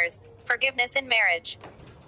prayers, forgiveness in marriage.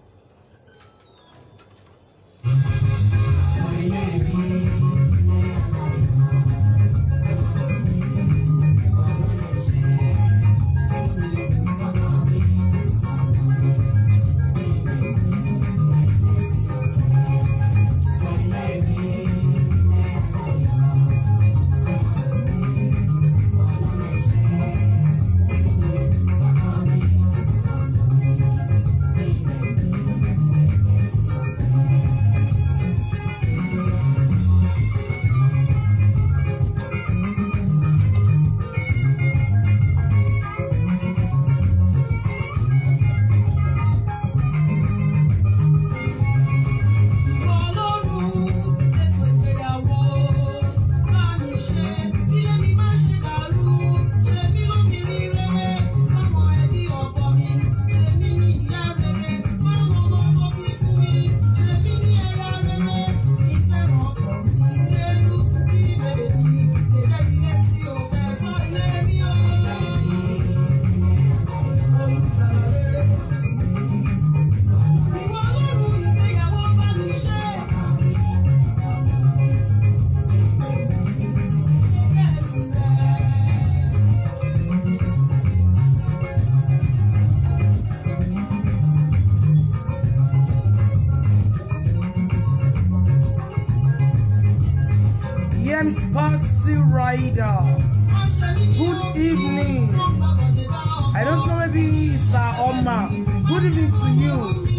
James Patsy Rider. Good evening. I don't know, maybe Sir Oma. Good evening to you.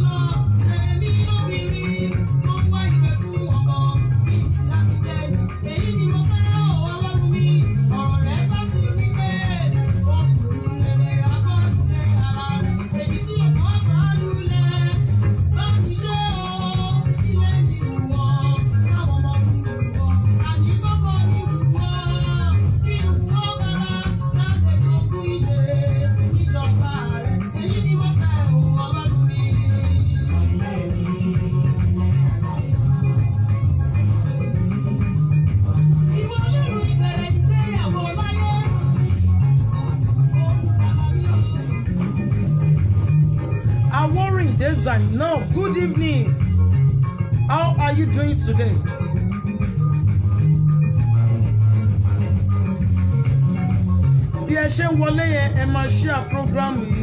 Aworin Design. No, good evening. How are you doing today? Bí ẹ ṣe ń wọlé yẹn, ẹ máa share program yìí.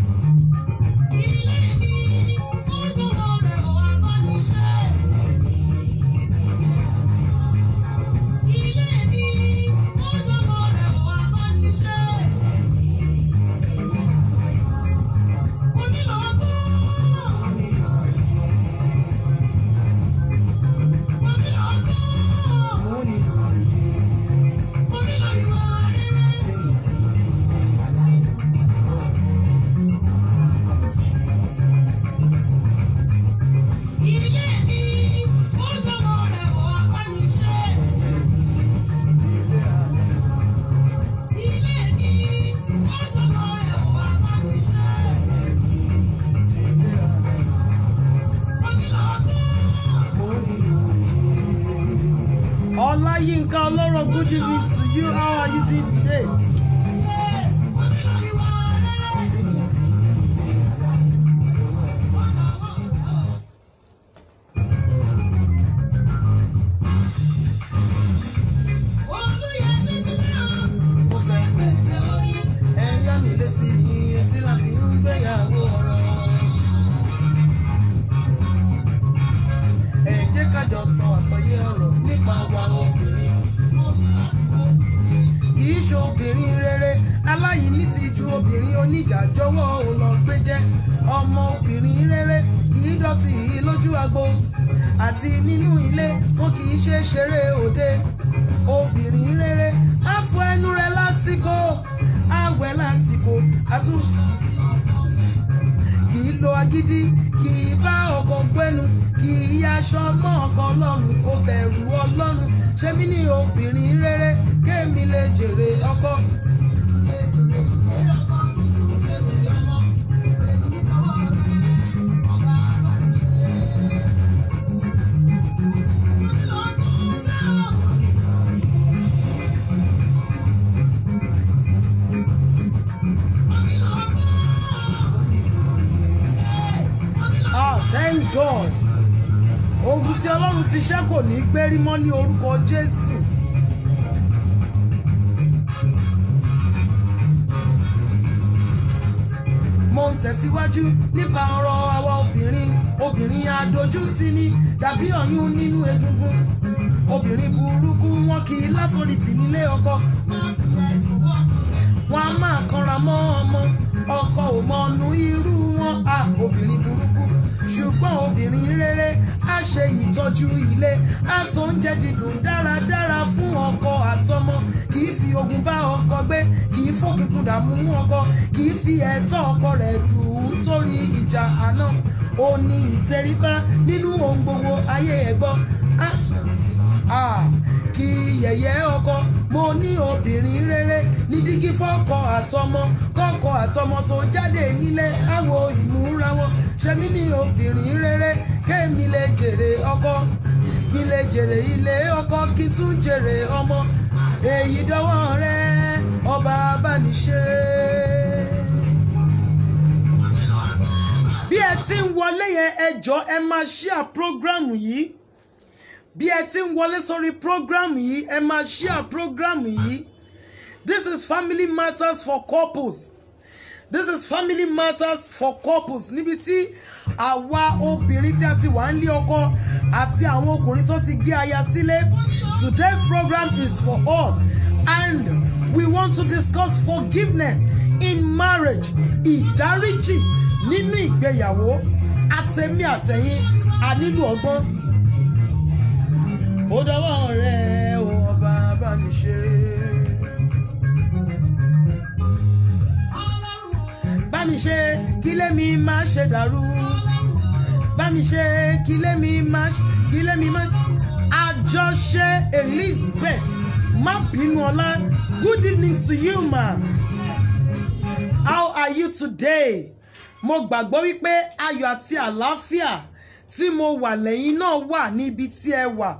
Olayinka Oloro, good evening to you. How are you doing today? Mo fẹ́ pẹ́ ẹ̀yà mi létí iye tí la fi ń gbéyàwó ọ̀rọ̀. Ẹ jẹ́ ká jọ sọ àsọyé ọ̀rọ̀ nípa wa obìnrin. Kì í ṣe obìnrin rere aláìní ti ju obìnrin oníjà jọ̀wọ́ ò lọ gbé jẹ́. Ọmọ obìnrin rere kì í dọ̀tí lójú agbo àti nínú ilé wọn kì í ṣe ṣeré òde. Obìnrin rere á fọ ẹnu rẹ̀ lásìkò àwẹ̀ lásìkò àtúnṣe kì í lo agídí kì í bá ọkọ gbẹnu kì í yaṣọ mọ́ ọkọ ọlọ́run ó bẹ̀rù ọlọ́run ṣé mi ní obìnrin rere kémi lè jèrè ọkọ. god ogun tí ọlọ́run ti ṣẹ́ kò ní gbérí mọ́ ní orúkọ jésù. mo ń tẹ̀síwájú nípa ọ̀rọ̀ àwa obìnrin obìnrin adójútì ní dàbí ọ̀yún nínú egungun obìnrin burúkú wọn kì í láforítì nílé ọkọ wọn a máa kanra mọ́ ọmọ ọkọ ò mọnu irú wọn a obìnrin burúkú ṣùgbọ́n obìnrin rere á ṣe ìtọ́jú ilé á so oúnjẹ dídùn dáradára fún ọkọ àtọmọ kì í fi ogun bá ọkọ gbé kì í fòkùnkùn dààmú ọkọ kì í fi ẹ̀tọ́ ọkọ rẹ̀ dùn ún torí ìjà àná ó ní ìtẹríba nínú ohun gbogbo ayé ẹ̀ gbọ́ Ah, kí yẹ̀yẹ́ ọkọ mo ní obìnrin rere ní dígí fọ́kọ àtọmọ kọ́kọ àtọmọ tó jáde nílé àwo ìmúra wọn ṣe mí ní obìnrin rere kémi lè jèrè ọkọ kí lè jèrè ilé ọkọ kí tún jèrè ọmọ èyí dọ́wọ́ rẹ ọba abániṣe. bí ẹ ti ń wọlé yẹn ẹ jọ ẹ máa share program yìí bí ẹ ti ń wọlé sórí program yìí ẹ máa share program yìí this is family matters for couples this is family matters for couples níbi tí àwa obìnrin tí a ti wà ń lé ọkọ àti àwọn ọkùnrin tó ti gbé aya sílé today's program is for us and we want to discuss forgiveness in marriage ìdáríjì nínú ìgbéyàwó àtẹ̀mí àtẹ̀yìn a nílò ọgbọ́n ó dọwọ́ rẹ̀ ó ọba abániṣe. bá mi ṣe kí lémi má ṣe dàrú bá mi ṣe kí lémi má kí lémi má. àjọṣe elizabeth má bínú ọlá good evening to you ma how are you today mo gbàgbọ́ wípé ayọ̀ àti àlàáfíà tí mo wà lẹ́yìn náà wà níbi tí ẹ wà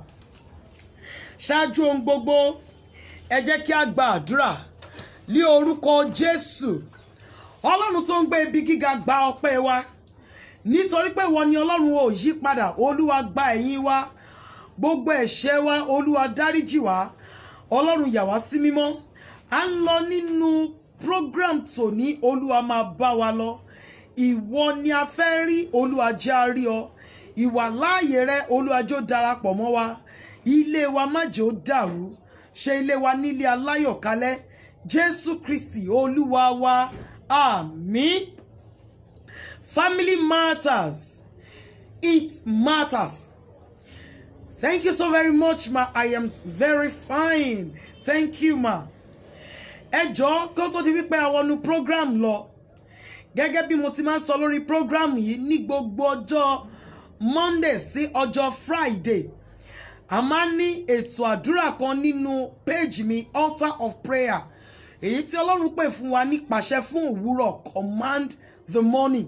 ṣáájú ohun gbogbo ẹ jẹ́ kí a gba àdúrà ní orúkọ jésù ọlọ́run tó ń gbé ibi gíga gba ọpẹ́ wa nítorí pé wọ́n ní ọlọ́run ò yí padà olúwa gba ẹ̀yìn wa gbogbo ẹ̀ṣẹ̀ wa olúwa dáríjì wá ọlọ́run yà wá sí mímọ́ à ń lọ nínú program tòní olúwa máa bá wa lọ ìwọ ni a fẹ́ rí olúwa jẹ́ a rí ọ ìwà láàyè rẹ olúwa jọ̀ọ́ darapọ̀ mọ́ wa ilé wa má jẹ́ ó dàrú ṣe ilé wa nílé aláyọ̀kálẹ̀ jésù kristi olúwa wa àmín family matters it matters thank you so very much ma i am very fine thank you ma ẹ jọ̀ọ́ kó tó di wípé àwọn program lọ gẹ́gẹ́ bí mo ti máa ń sọ lórí program yìí ní gbogbo ọjọ́ monday sí ọjọ́ friday a máa ń ní ètò àdúrà kan nínú péèjì mi altar of prayer èyí tí ọlọ́run pè fún wa ní pàṣẹ fún òwúrọ̀ command the morning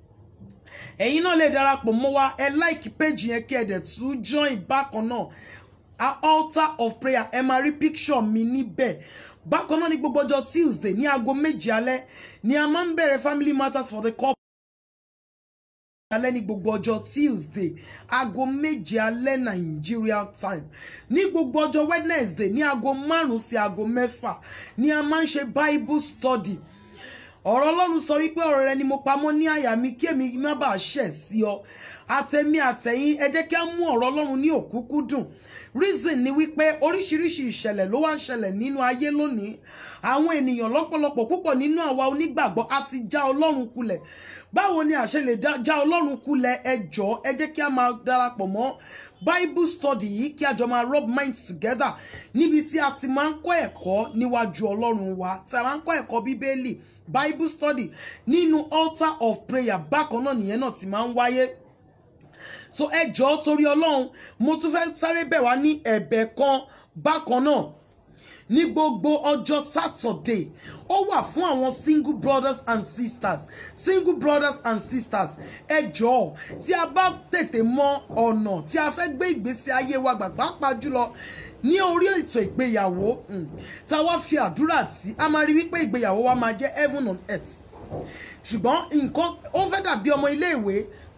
ẹ̀yin náà lè darapọ̀ mọ́ wa ẹ like péèjì yẹn kí ẹ dẹ̀ tún join bákan náà a altar of prayer ẹ máa rí picture mi níbẹ̀ bákan náà ní gbogbo ọjọ́ tuesday ní aago méje alẹ́ ni a máa ń bẹ̀rẹ̀ family matters for the couple alẹ́ ní gbogbo ọjọ́ tuesday aago méje alẹ́ nigeria time ní gbogbo ọjọ́ wednesday ní aago márùn-ún sí aago mẹ́fà ni a máa ń ṣe bible study ọ̀rọ̀ ọlọ́run sọ wípé ọ̀rọ̀ rẹ ni mo pamọ́ ní àyà mi kí èmi má bàa ṣẹ̀ sí ọ àtẹ̀mí àtẹ̀yìn ẹ jẹ́ kí á mú ọ̀rọ̀ ọlọ́run ní òkúkúdùn reason ni wípé oríṣiríṣi ìṣẹ̀lẹ̀ ló wá ń ṣẹlẹ̀ nínú ayé lónìí àwọn ènìyàn lọ́pọ̀lọpọ̀ púpọ̀ nínú àwa onígbàgbọ́ a ti já ọlọ́run kulẹ̀ báwo ni àṣẹ lè já ọlọ́run kulẹ̀ ẹ jọ̀ọ́ ẹ jẹ́ kí a máa darapọ̀ mọ́ bible study yìí kí a jọ máa rub minds together níbi tí a ti máa ń kọ́ ẹ̀kọ́ níwájú ọlọ́run wa tí a máa ń kọ́ ẹ̀kọ́ bíbélì bible study nínú altar of prayer bákan náà nìyẹn náà ti máa ń wáyé so ẹ jọ̀ọ́ torí ọlọ́run mo tún fẹ́ sáré bẹ̀ wá ní ẹ̀bẹ̀ kan bákan náà ní gbogbo ọjọ́ saturday ó wà fún àwọn single brothers and sisters single brothers and sisters ẹ jọ̀ọ́ tí a bá tètè mọ ọ̀nà tí a fẹ́ gbé ìgbésí ayé wa gbàgbá pa jùlọ ní orí ètò ìgbéyàwó tá a wá fi àdúrà tí a máa rí wípé ìgbéyàwó wa máa jẹ́ heaven on earth ṣùgbọ́n nǹkan ó fẹ́ dàbí ọmọ iléèwé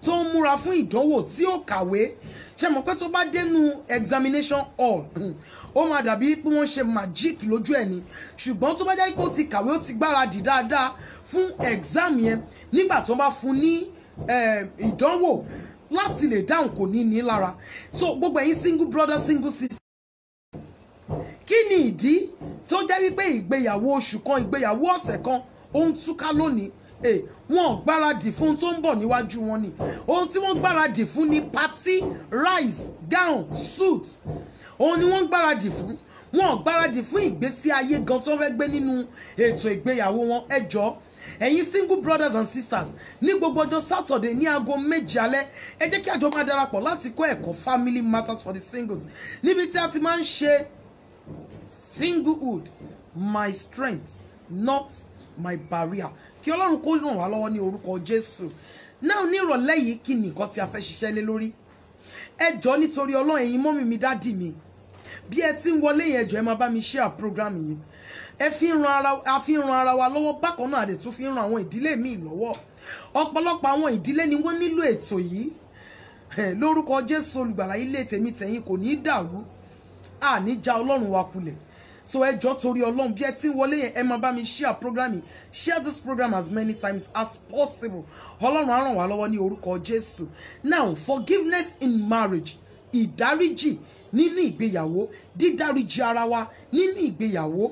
tó ń múra fún ìdánwò tí ó kàwé ṣe mọ̀ pé tó bá dénú examination hall ó máa dàbí pé wọ́n ṣe magic lójú ẹ̀ ni ṣùgbọ́n tó bá jẹ́ pé ó ti kàwé ó ti gbáradì dáadáa fún exam yẹn nígbà tó bá fún ní eh, ìdánwò láti lè dáhùn kò ní ní lára so gbogbo ẹ̀yin single brother single sister kí ni ìdí tó jẹ́ wípé ìgbéyàwó oṣù kan ìgbéyàwó ọ̀sẹ̀ kan ó ń túká lónìí Eh, wọn ò gbáradì fún ohun tó ń bọ̀ níwájú wọn ni ohun tí wọ́n gbáradì fún ni party rice gown suit òun ni wọ́n gbáradì fún wọn ò gbáradì fún ìgbésí ayé gan tó fẹ́ gbé nínú ètò ìgbéyàwó wọn ẹ jọ̀ọ́ ẹ̀yin single brothers and sisters ní gbogbo ọjọ́ saturday ní aago méje alẹ́ ẹ jẹ́ kí àjọ máa darapọ̀ láti kọ́ ẹ̀kọ́ family matters for the singles níbi tí a ti máa ń ṣe singlehood my strength not my barrier kí ọlọ́run kó ràn wá lọ́wọ́ ní orúkọ jésù náà ní ìrọ̀lẹ́ yìí kí ni nǹkan tí a fẹ́ ṣiṣẹ́ lé lórí ẹ jọ̀ọ́ nítorí ọlọ́run ẹ̀yin mọ́mì mi dádì mi bí ẹ ti ń wọlé yẹn ẹ jọ̀ọ́ ẹ máa bá mi share program yìí ẹ fi ń ran ara a fi ń ran ara wa lọ́wọ́ bákan náà àdè tún fi ń ran àwọn ìdílé míì lọ́wọ́ ọ̀pọ̀lọpọ̀ àwọn ìdílé ni wọ́n nílò ètò yìí Eh, lórúkọ jésù olùgbàlà ilé tèmi tẹ̀yìn kò ní í dàrú àní já ọlọ́run wa kulẹ̀ so ẹ jọ̀ọ́ torí ọlọ́run bí ẹ ti ń wọlé yẹn ẹ máa bá mi share program yìí share this program as many times as possible ọlọ́run á ràn wá lọ́wọ́ ní orúkọ jésù now forgiveness in marriage ìdáríjì nínú ìgbéyàwó dídáríjì ara wa nínú ìgbéyàwó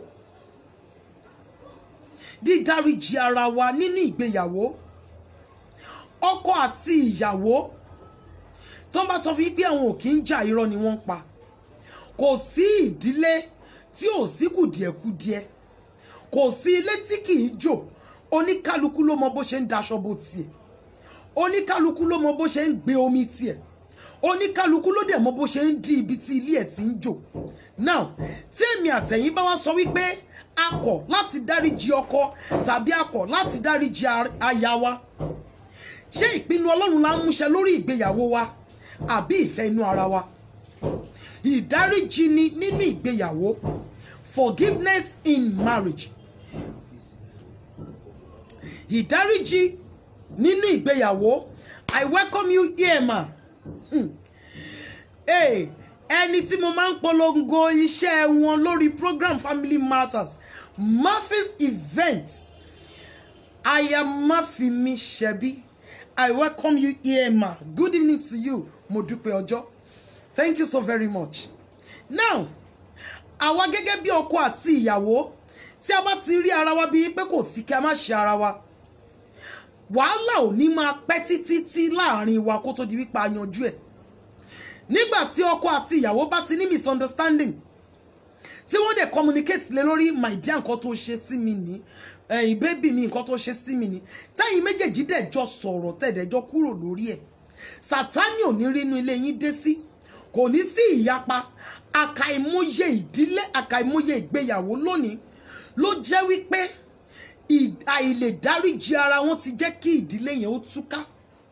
dídáríjì ara wa nínú ìgbéyàwó ọkọ àti ìyàwó tó ń bá sọ fún yín pé àwọn ò kí ń jà irọ́ ni wọ́n ń pa kò sí ìdílé tí ò sí kùdìẹ̀kudiẹ kò sí ilé tí kì í jò oníkálukú ló mọ bó ṣe ń daṣọ bó tiẹ̀ oníkálukú ló mọ bó ṣe ń gbé omi tiẹ̀ oníkálukú ló dẹ̀ mọ bó ṣe ń di ibi tí ilé ẹ̀ ti ń jò now tí èmi àtẹ̀yìn bá wá sọ wípé a kọ̀ láti dáríji ọkọ tàbí a kọ̀ láti dáríji aya wa ṣé ìpinnu ọlọ́run la ń múṣẹ lórí ìgbéyàwó wa àbí ìfẹ́ inú ara wa ìdáríjì ni nínú ìgbéyàwó forgiveness in marriage ìdáríjì nínú ìgbéyàwó i welcome you here ma mm. hey, ẹni tí mo máa ń polongo iṣẹ́ wọn lórí program family matters Murphy's event I am Mafimi Shebi I welcome you here ma good evening to you mo dúpẹ́ ọjọ́ thank you so very much now àwa gẹ́gẹ́ bí ọkọ àti ìyàwó tí a bá ti rí ara wa bíi pé kò sí kí a má ṣe ara wa wàhálà ò ní máa pẹ́ títí tí láàrin wa kó tó di wípé a yanjú ẹ̀ nígbà tí ọkọ àti ìyàwó bá ti ní misunderstanding tí wọ́n dẹ̀ communicate lé lórí my dear nǹkan tó ṣe sí mi ní ẹ̀yìn bébì mi nǹkan tó ṣe sí mi ní táyìn méjèèjì dẹ̀ jọ sọ̀rọ̀ tẹ̀dẹ̀jọ kúrò lórí ẹ̀ sátánì ò ní rí inú ilé yín dé sí kò ní sí ìyapa àkàìmọye ìdílé àkàìmọye ìgbéyàwó lónìí ló jẹ́ wípé àìlèdáríjì ara wọn ti jẹ́ kí ìdílé yẹn ó túká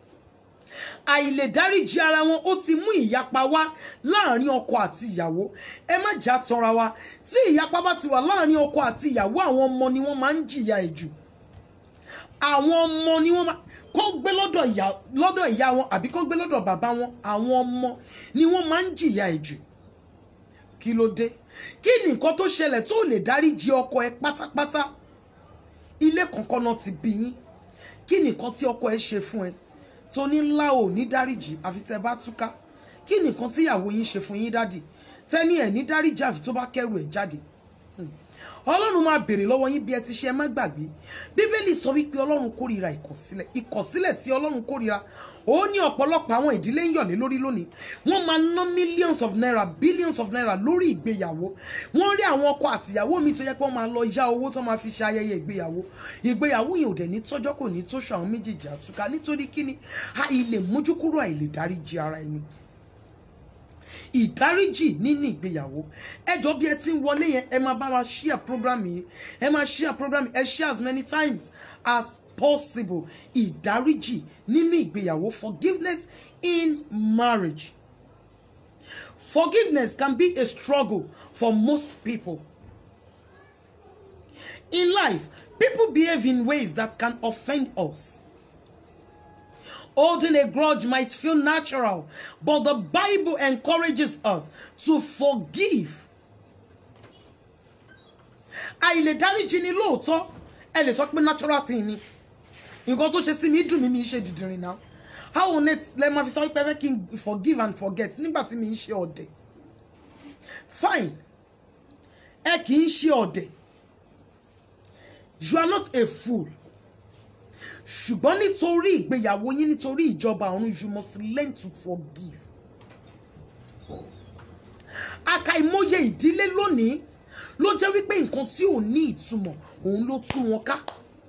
àìlèdáríjì ara wọn ó ti mú ìyapa wá láàrin ọkọ àti ìyàwó ẹ má jà tanra wa tí ìyapa bá ti wà láàrin ọkọ àti ìyàwó àwọn ọmọ ni wọ́n máa ń jìyà ẹ̀ jù àwọn ọmọ ni wọ́n máa kó gbé lọ́dọ̀ ìyá lọ́dọ̀ ìyá wọn àbí kó gbé lọ́dọ̀ bàbá wọn àwọn ọmọ ni wọ́n máa ń jìyà ẹ̀ jù kí ló dé kí ni nǹkan tó ṣẹlẹ̀ tó lè dáríjì ọkọ ẹ pátápátá ilé kankan náà ti bí yín kí ni nǹkan tí ọkọ ẹ ṣe fún ẹ tó ní ńlá ò ní dáríjì àfi tẹ bá túká kí ni nǹkan tí ìyàwó yín ṣe fún yín dádì tẹ́ni ẹ̀ ní dáríjì àfi tó bá kẹ́rù ẹ̀ jáde ọlọ́run máa béèrè lọ́wọ́ yín bí ẹ ti ṣe ẹ má gbàgbé bíbélì sọ wípé ọlọ́run kórìíra ìkọ̀sílẹ̀ ìkọ̀sílẹ̀ tí ọlọ́run kórìíra ó ní ọ̀pọ̀lọpọ̀ àwọn ìdílé ń yọ̀lé lórí lónìí wọ́n máa ná millions of naira billions of naira lórí ìgbéyàwó wọ́n rí àwọn ọkọ àtìyàwó mi tó yẹ pé wọ́n máa lọ yá owó tó máa fi ṣe ayẹyẹ ìgbéyàwó ìgbéyàwó yẹn ò dẹ̀ ní tọ́jọ́ kò ní tóṣù àwọn méjèèjì àtúkà nítorí kíni àìlè mójú kúrò àìlè dáríjì ara ẹni ìdáríjì nínú ìgbéyàwó ẹjọ bí ẹ ti ń wọlé yẹn ẹ máa bá wa share program yìí ẹ máa share program yìí ẹ share as many times as possible ìdáríjì nínú ìgbéyàwó forgiveness in marriage forgiveness can be a struggle for most people in life people behave in ways that can offend us Holding a grudge might feel natural, but the Bible encourages us to forgive. Àìlè dáríjì ni lóòótọ́, ẹ lè sọ pé natural thing ni. Nǹkan tó ṣe sí mi dùn mí mi ṣe dìdìrín náà. How on it lẹ máa fi sọ pé ẹ fẹ́ kí n forgive and forget nígbà tí mi ń ṣe ọ̀dẹ̀. Fine, ẹ kì í ṣe ọ̀dẹ̀. You are not a fool ṣùgbọ́n nítorí ìgbéyàwó yín nítorí ìjọba ọ̀run you must learn to forgive. àkàìmọye ìdílé lónìí ló jẹ́ wípé nǹkan tí ò ní ìtumọ̀ òun ló tú wọn ká.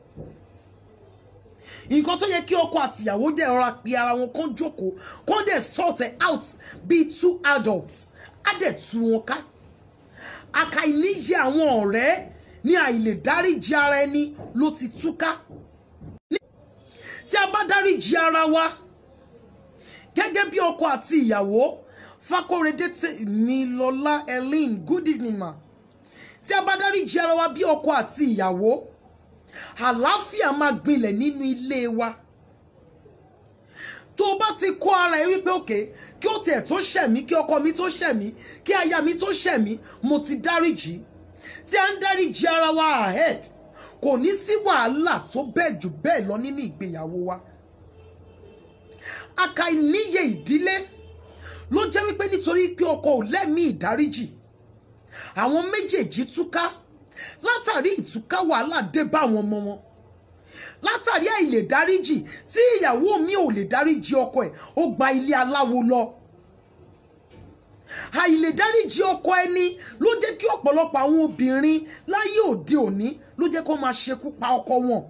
nǹkan tó yẹ kí ọkọ àtìyàwó dẹ̀ rọra pe ara wọn kán jókòó kán dẹ̀ sort it out bíi two adults á dẹ̀ tú wọn ká. àkàìníyẹ àwọn ọ̀rẹ́ ní àìlè dáríji ara ẹni ló ti túká tí a bá dáríji ara wa gẹ́gẹ́ bí ọkọ àti ìyàwó Fakorede Tèmilọ́lá Ellen good evening ma tí a bá dáríji ara wa bí ọkọ àti ìyàwó àlàáfíà máa gbilẹ̀ nínú ilé wa tó o bá ti kó ara ẹ wípé òkè kí ó tiẹ̀ tó ṣẹ̀mí kí ọkọ mi tó ṣẹ̀mí kí aya mi tó ṣẹ̀mí mo ti dáríji tí a ń dáríji ara wa ahead kò ní sí wàhálà tó bẹ́ẹ̀ jù bẹ́ẹ̀ lọ nínú ìgbéyàwó wa àkàìníye ìdílé ló jẹ́ wípé nítorí pé ọkọ ò lẹ́mìí ìdáríjì àwọn méjèèjì túká látàrí ìtúká wàhálà dé bá àwọn ọmọ wọn látàrí àìlè dáríjì tí ìyàwó mi ò lè dáríjì ọkọ ẹ̀ ó gba ilé aláwo lọ àìlè dáríjì ọkọ ẹni ló jẹ́ kí ọ̀pọ̀lọpọ̀ àwọn obìnrin láyé òde òní ló jẹ́ kó máa ṣekú pa ọkọ wọn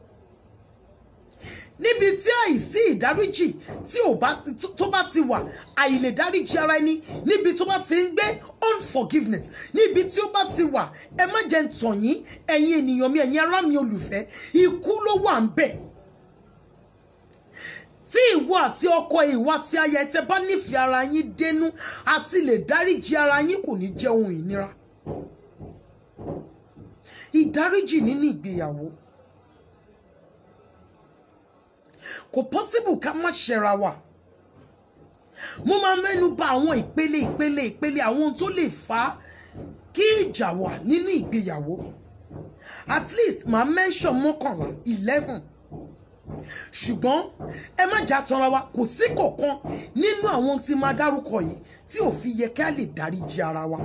níbi tí àìsí ìdáríjì tí ò bá tó bá ti wà àìlè dáríjì ara ẹni níbi tó bá ti ń gbé unforgiveness níbi tí ó bá ti wà ẹ má jẹ́ ń tàn yín ẹ̀yin ènìyàn mi ẹ̀yin ará mi olùfẹ́ ikú ló wà ń bẹ̀ tí ìwọ àti ọkọ ìwọ àti aya tẹ́ bá nífẹ̀ẹ́ ara yín dénú àti lè dáríjì ara yín kò ní jẹ́ ohun ìnira ìdáríjì nínú ìgbéyàwó kò possible ká má ṣẹra wa mo máa mẹ́nu bà àwọn ìpele ìpele ìpele àwọn ohun tó lè fà á kí ìjà wà nínú ìgbéyàwó at least màá mention mọ́kànlá eleven ṣùgbọ́n ẹ má jà tanra wa kò sí kọ̀ọ̀kan nínú àwọn tí máa dárúkọ yìí tí ò fi yẹ ká lè dáríjì ara wa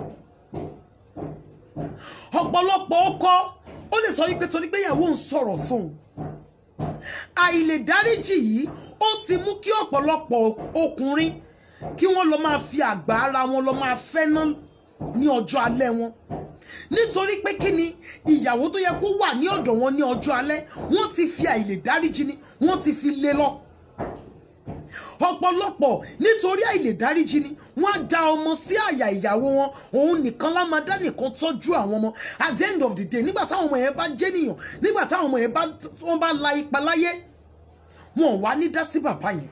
ọ̀pọ̀lọpọ̀ ọkọ ó lè sọ wípé torí pé ìyàwó ń sọ̀rọ̀ sóun àìlè dáríjì yìí ó ti mú kí ọ̀pọ̀lọpọ̀ ọkùnrin kí wọ́n lọ máa fi àgbà ara wọn lọ máa fẹ́ ná ní ọjọ́ alẹ́ wọn nítorí pé kí ni ìyàwó tó yẹ kó wà ní ọ̀dọ̀ wọn ní ọjọ́ alẹ́ wọ́n ti fi àìlè dáríjì ni wọ́n ti fi lé lọ ọ̀pọ̀lọpọ̀ nítorí àìlè dáríjì ni wọ́n á da ọmọ sí àyà ìyàwó wọn òun nìkan lámadá nìkan tọ́jú àwọn ọmọ at the end of the day nígbà táwọn ọmọ yẹn bá jẹ́ nìyàn nígbà táwọn ọmọ yẹn bá wọ́n bá la ipa láyé wọn ò wá ní dá sí bàbá yẹn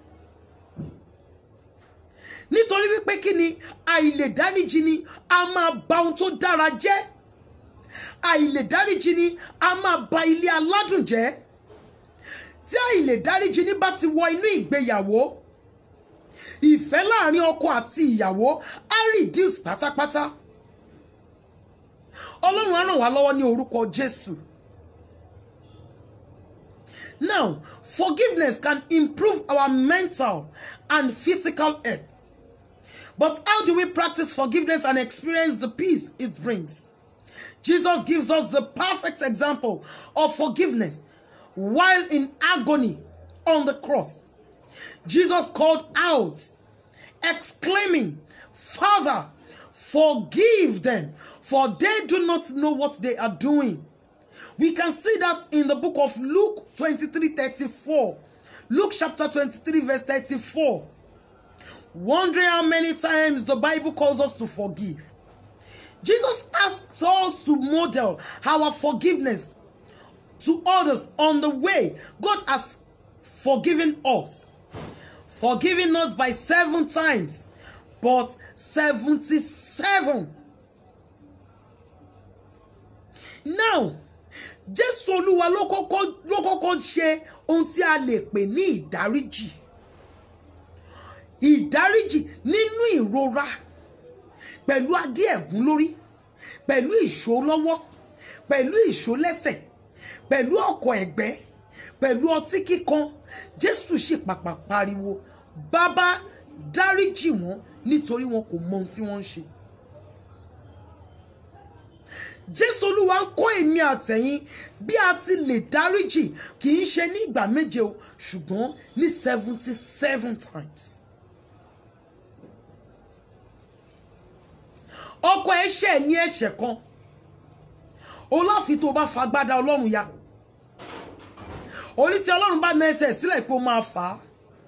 nítorí wípé kí ni àìlè dáríjì ni a máa ba ohun tó dára jẹ́ àìlè dáríjì ni a máa ba ilé aládùn jẹ́ tí àìlè dáríjì ní bá ti wọ inú ìgbéyàwó ìfẹ́ láàrin ọkọ àti ìyàwó á reduce pátápátá ọlọ́run á ràn wá lọ́wọ́ ní orúkọ jésù now forgiveness can improve our mental and physical health but how do we practice forgiveness and experience the peace it brings jesus gives us the perfect example of forgiveness while in agony on the cross. Jesus called out, exclaiming, Father, forgive them, for they do not know what they are doing. We can see that in the book of Luke 23 34. Luke chapter 23, verse 34. Wondering how many times the Bible calls us to forgive. Jesus asks us to model our forgiveness to others on the way God has forgiven us. Forgiven us by seven times, but 77. Now, jésù olúwa ló kọ́kọ́ ló kọ́kọ́ ṣe ohun tí a lè pè ní ìdáríjì ìdáríjì nínú ìrora pẹ̀lú adé ẹ̀gún lórí pẹ̀lú ìṣó lọ́wọ́ pẹ̀lú ìṣó lẹ́sẹ̀ pẹ̀lú ọkọ̀ ẹ̀gbẹ́ pẹ̀lú ọtí kíkan jésù sì pàpà pariwo bàbá dáríjì wọn nítorí wọn kò mọ ohun tí wọ́n ń ṣe jésù olúwa ń kọ́ èmi àtẹ̀yìn bí a ti lè dáríjì kì í ṣe ní ìgbà méje o ṣùgbọ́n ní seventy seven times. ọkọ ẹ̀ṣẹ̀ ní ẹ̀ṣẹ̀ kan olófin tó bá fagbádá ọlọ́run ya orí tí ọlọ́run bá na ẹsẹ̀ sílẹ̀ pé ó máa fà á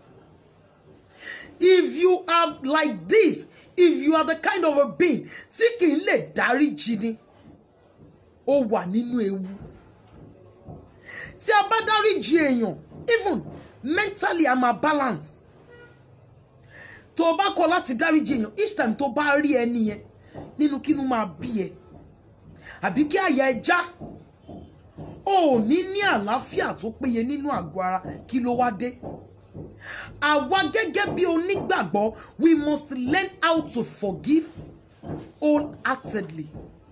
if you are like this if you are the kind of a being tí kì í lè dáríjì ni ó wà nínú ewu tí a bá dáríjì èèyàn even mentally i'm a balance tó o bá kọ̀ láti dáríjì èèyàn each time tó bá rí ẹni yẹn nínú kínú máa bí ẹ àbí kí àyà ẹ já o ò ní ní àlàáfíà tó péye nínú àgọ́ ara kí ló wá dé àwa gẹ́gẹ́ bí onígbàgbọ́ we must learn how to forgive wholeheartedly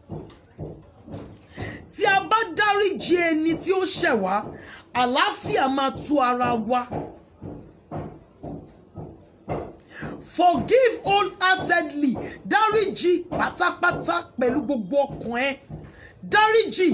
tí a bá dáríjì ẹni tí ó ṣẹ̀ wá àlàáfíà máa tú ara wa. forgive wholeheartedly dáríjì pátápátá pẹ̀lú gbogbo ọkàn ẹ dáríjì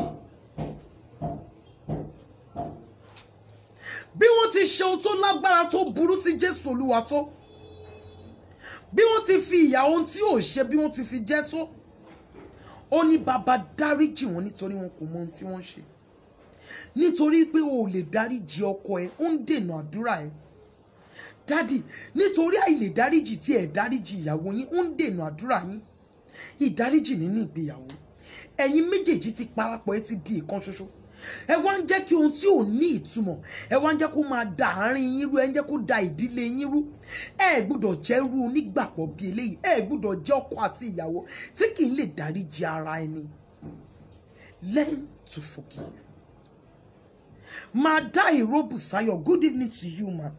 bí wọ́n ti ṣe ohun tó lágbára tó burú sí jésù olúwa tó bí wọ́n ti fi ìyà ohun tí ò ṣe bí wọ́n ti fi jẹ́ tó ó ní bàbá dáríjì wọn nítorí wọn kò mọ ohun tí wọ́n ṣe nítorí pé o ò lè dáríjì ọkọ ẹ ó ń dènà àdúrà ẹ dádì nítorí àìlè dáríjì tí ẹ dáríjì ìyàwó yín ó ń dènà àdúrà yín ìdáríjì nínú ìgbéyàwó ẹ̀yin méjèèjì ti parapọ̀ ẹ ti di ìkan ṣoṣo ẹ wá ń jẹ́ kí ohun tí ò ní ìtumọ̀ ẹ wá ń jẹ́ kó máa da àárín yín rú ẹ ń jẹ́ kó da ìdílé yín rú ẹ gbọ́dọ̀ jẹ́ irú onígbàpọ̀ bí eléyìí ẹ gbọ́dọ̀ jẹ́ ọkọ àti ìyàwó tí kì í lè dáríjì ara ẹni learn to forgive máa dá ìróbù sáyọ̀ good evening to you ma.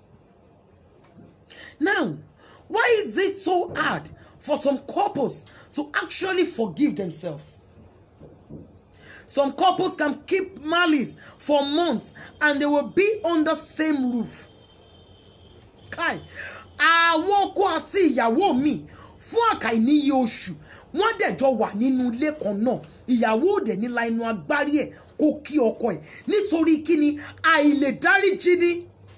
Now, why is it so hard for some couples to actually forgive themselves? Some couples can keep malice for months and they will be on the same roof. Kai, àwọn ọkọ àti ìyàwó mi fún àkàìníye oṣù wọ́n dẹ̀jọ wà nínú ilé kan náà ìyàwó òde nílá inú agbárí ẹ̀ kó kí ọkọ ẹ̀ nítorí kíni àìlè dáríjì ni.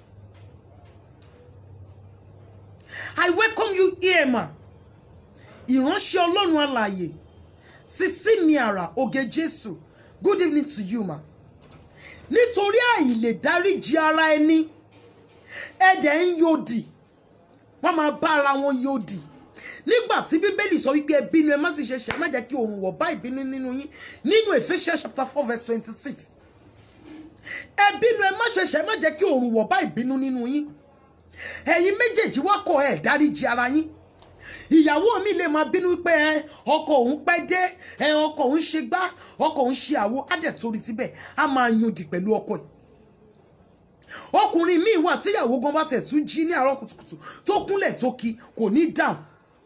I welcome you here ma. Ìránṣẹ́ Ọlọ́run alààyè. Sisi mi àrà oge Jésù. Good evening to you ma. Nítorí àìlè dáríji ara ẹni. Ẹ̀dẹ̀ ń yòdì. Wọ́n máa bá ara wọn yòdì. Nígbà tí Bíbélì sọ wípé ẹ bínú ẹ má sì ṣe ṣe má jẹ́ kí òun wọ̀ bá ìbínú nínú yín nínú Ephesians chapter four verse twenty-six. Ẹ bínú ẹ má ṣe ṣe má jẹ́ kí òun wọ̀ bá ìbínú nínú yín ẹ̀yin méjèèjì wá kọ ẹ̀ dáríji ara yín ìyàwó mi lè máa bínú wípé ẹ ọkọ òun pẹ́ dé ẹ ọkọ òun ṣe gbá ọkọ òun ṣe àwo á dẹ̀ torí síbẹ̀ á máa yundì pẹ̀lú ọkọ ẹ̀ ọkùnrin míì wà tíyàwó gan bá tẹ̀ tún jí ní àárọ̀ kùtùkùtù tó kúnlẹ̀ tó kí kò ní dáhùn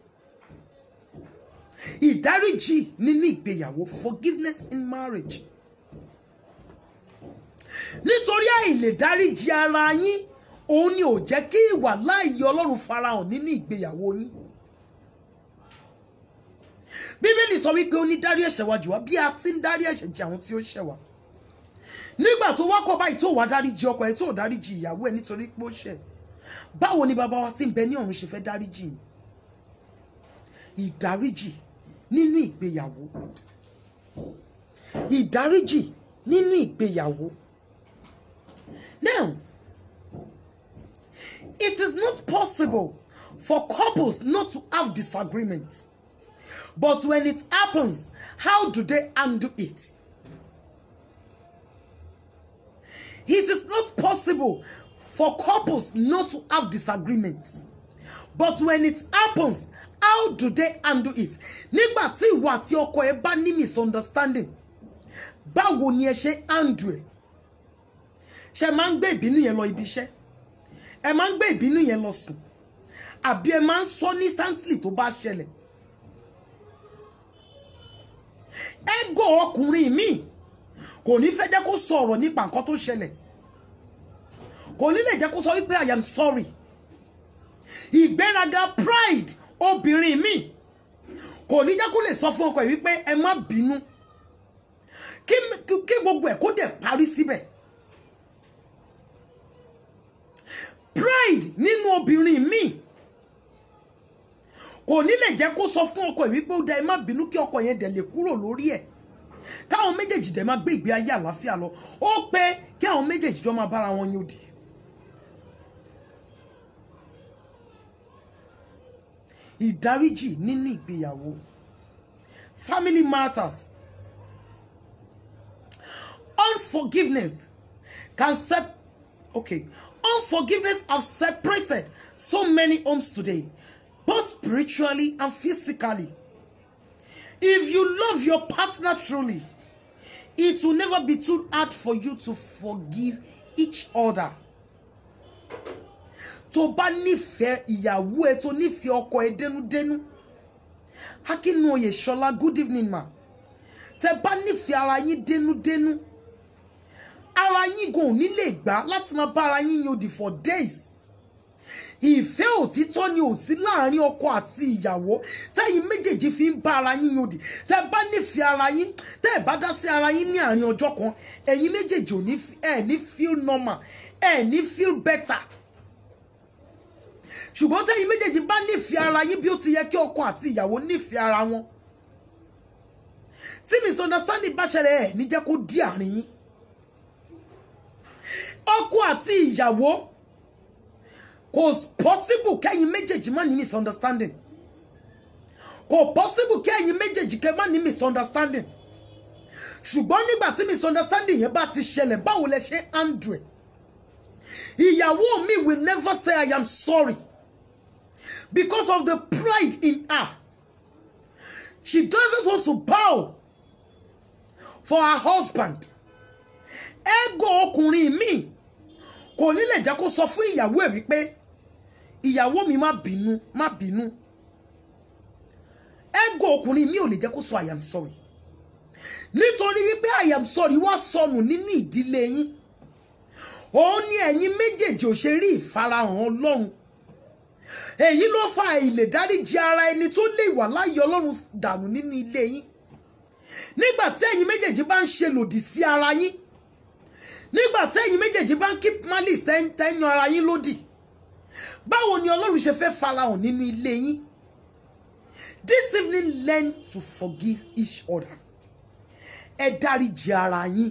ìdáríjì nínú ìgbéyàwó forgiveness in marriage nítorí àìlè dáríjì ara yín òun ni ò jẹ́ kí ìwà láàyè ọlọ́run farahàn nínú ìgbéyàwó yín bíbélì sọ wípé ó ní dárí ẹ̀ṣẹ̀ wa jù wá bí a ti ń dárí ẹ̀ṣẹ̀ jì àwọn tí ó ṣẹ̀ wá nígbà tó wá kọ́ báyìí tó wá dáríjì ọkọ ẹ̀ tó dáríjì ìyàwó ẹ̀ nítorí pé ó ṣẹ̀ báwo ni bàbá wa tí ń bẹ ní ọ̀run ṣe fẹ́ dáríjì yín ìdáríjì nínú ìgbéyàwó ìdáríjì nínú ìgbéyàwó now it is not possible for couples not to have disagreements. But when it happens, how do they handle it? It is not possible for couples not to have disagreements. But when it happens, how do they handle it? Nígbà tí ìwọ àti ọkọ ẹ bá ní misunderstanding. báwo ni ẹ ṣe handle ẹ̀ ṣe máa ń gbé ìbínú yẹn lọ ibi iṣẹ́ ẹ máa ń gbé ìbínú yẹn lọ sùn àbí ẹ máa ń sọ ní instantly tó bá ṣẹlẹ̀ ego ọkùnrin míì kò ní fẹ́ jẹ́ kó sọ ọ̀rọ̀ nípa nǹkan tó ṣẹlẹ̀ kò ní lè jẹ́ kó sọ wípé i am sorry ìgbéraga pride obìnrin míì kò ní jẹ́ kó lè sọ fún ọkọ ẹ̀ wípé ẹ má bínú kí kí gbogbo ẹ̀ kó dẹ̀ parí síbẹ̀ pride nínú obìnrin míì kò ní lè jẹ́ kó sọ fún ọkọ ẹ̀ wípé ó da ẹ má bínú kí ọkọ yẹn dẹ̀ lè kúrò lórí ẹ̀ káwọn méjèèjì dẹ̀ máa gbé ìgbé ayé àlàáfíà lọ ó pé kí àwọn méjèèjì jọ máa bára wọn yóò dì. ìdáríjì nínú ìgbéyàwó family matters unforgiveness can sep okay unforgiveness have separated so many homes today both spiritually and physically if you love your partner truly it will never be too hard for you to forgive each other tó bá nífẹ̀ẹ́ ìyàwó ẹ tó nífẹ̀ẹ́ ọkọ ẹ dénúdénú akínúoyè ṣọlá good evening ma tẹ bá nífẹ̀ẹ́ ara yín dénúdénú ara yín gan ò ní lè gbà láti máa bá ara yín yòdì for days ìfẹ́ òtítọ́ ni ò sí láàrin ọkọ àti ìyàwó tẹ́yìn méjèèjì fi ń bá ara yín yòdì tẹ́ bá nífẹ̀ẹ́ ara yín tẹ́ ẹ̀ bá dá sí ara yín ní àárín ọjọ́ kan ẹ̀yin méjèèjì ò ní ẹ̀ ní feel normal ẹ̀ ní feel better ṣùgbọ́n tẹ́yìn méjèèjì bá nífẹ̀ẹ́ ara yín bí ó ti yẹ kí ọkọ àti ìyàwó nífẹ̀ẹ́ ara wọn tí misunderstanding bá ṣẹlẹ̀ ẹ̀ ní jẹ́ kó dí àárín yín ọkọ àti ìyàwó kò possible kẹ́yìn méjèèjì má ní misunderstanding kò possible kẹ́yìn méjèèjì kẹ́ má ní misunderstanding ṣùgbọ́n nígbà tí misunderstanding yẹn bá ti ṣẹlẹ̀ báwo lẹ ṣe handle ẹ̀ ìyàwó mi will never say I am sorry because of the pride in her she doesn't want to bow for her husband ego ọkùnrin mi kò ní lè jẹ́ kó sọ fún ìyàwó ẹ̀ wípé ìyàwó mi má bínú má bínú ego ọkùnrin mi ò lè jẹ́ kó sọ I am sorry nítorí wípé I am sorry wá sọnù nínú ìdílé yín òun ni ẹ̀yin méjèèjì ò ṣe rí ìfarahàn ọlọ́run èyí ló fa àìlèdáríjì ara ẹni tó lè wà láàyè ọlọ́run dànù nínú ilé yín nígbà tí ẹ̀yin méjèèjì bá ń ṣe lòdì sí ara yín nígbà tí ẹ̀yin méjèèjì bá ń keep malice tẹ́yìn ara yín lódì báwo ni ọlọ́run ṣe fẹ́ farahàn nínú ilé yín this evening learn to forgive each other ẹ dáríjì ara yín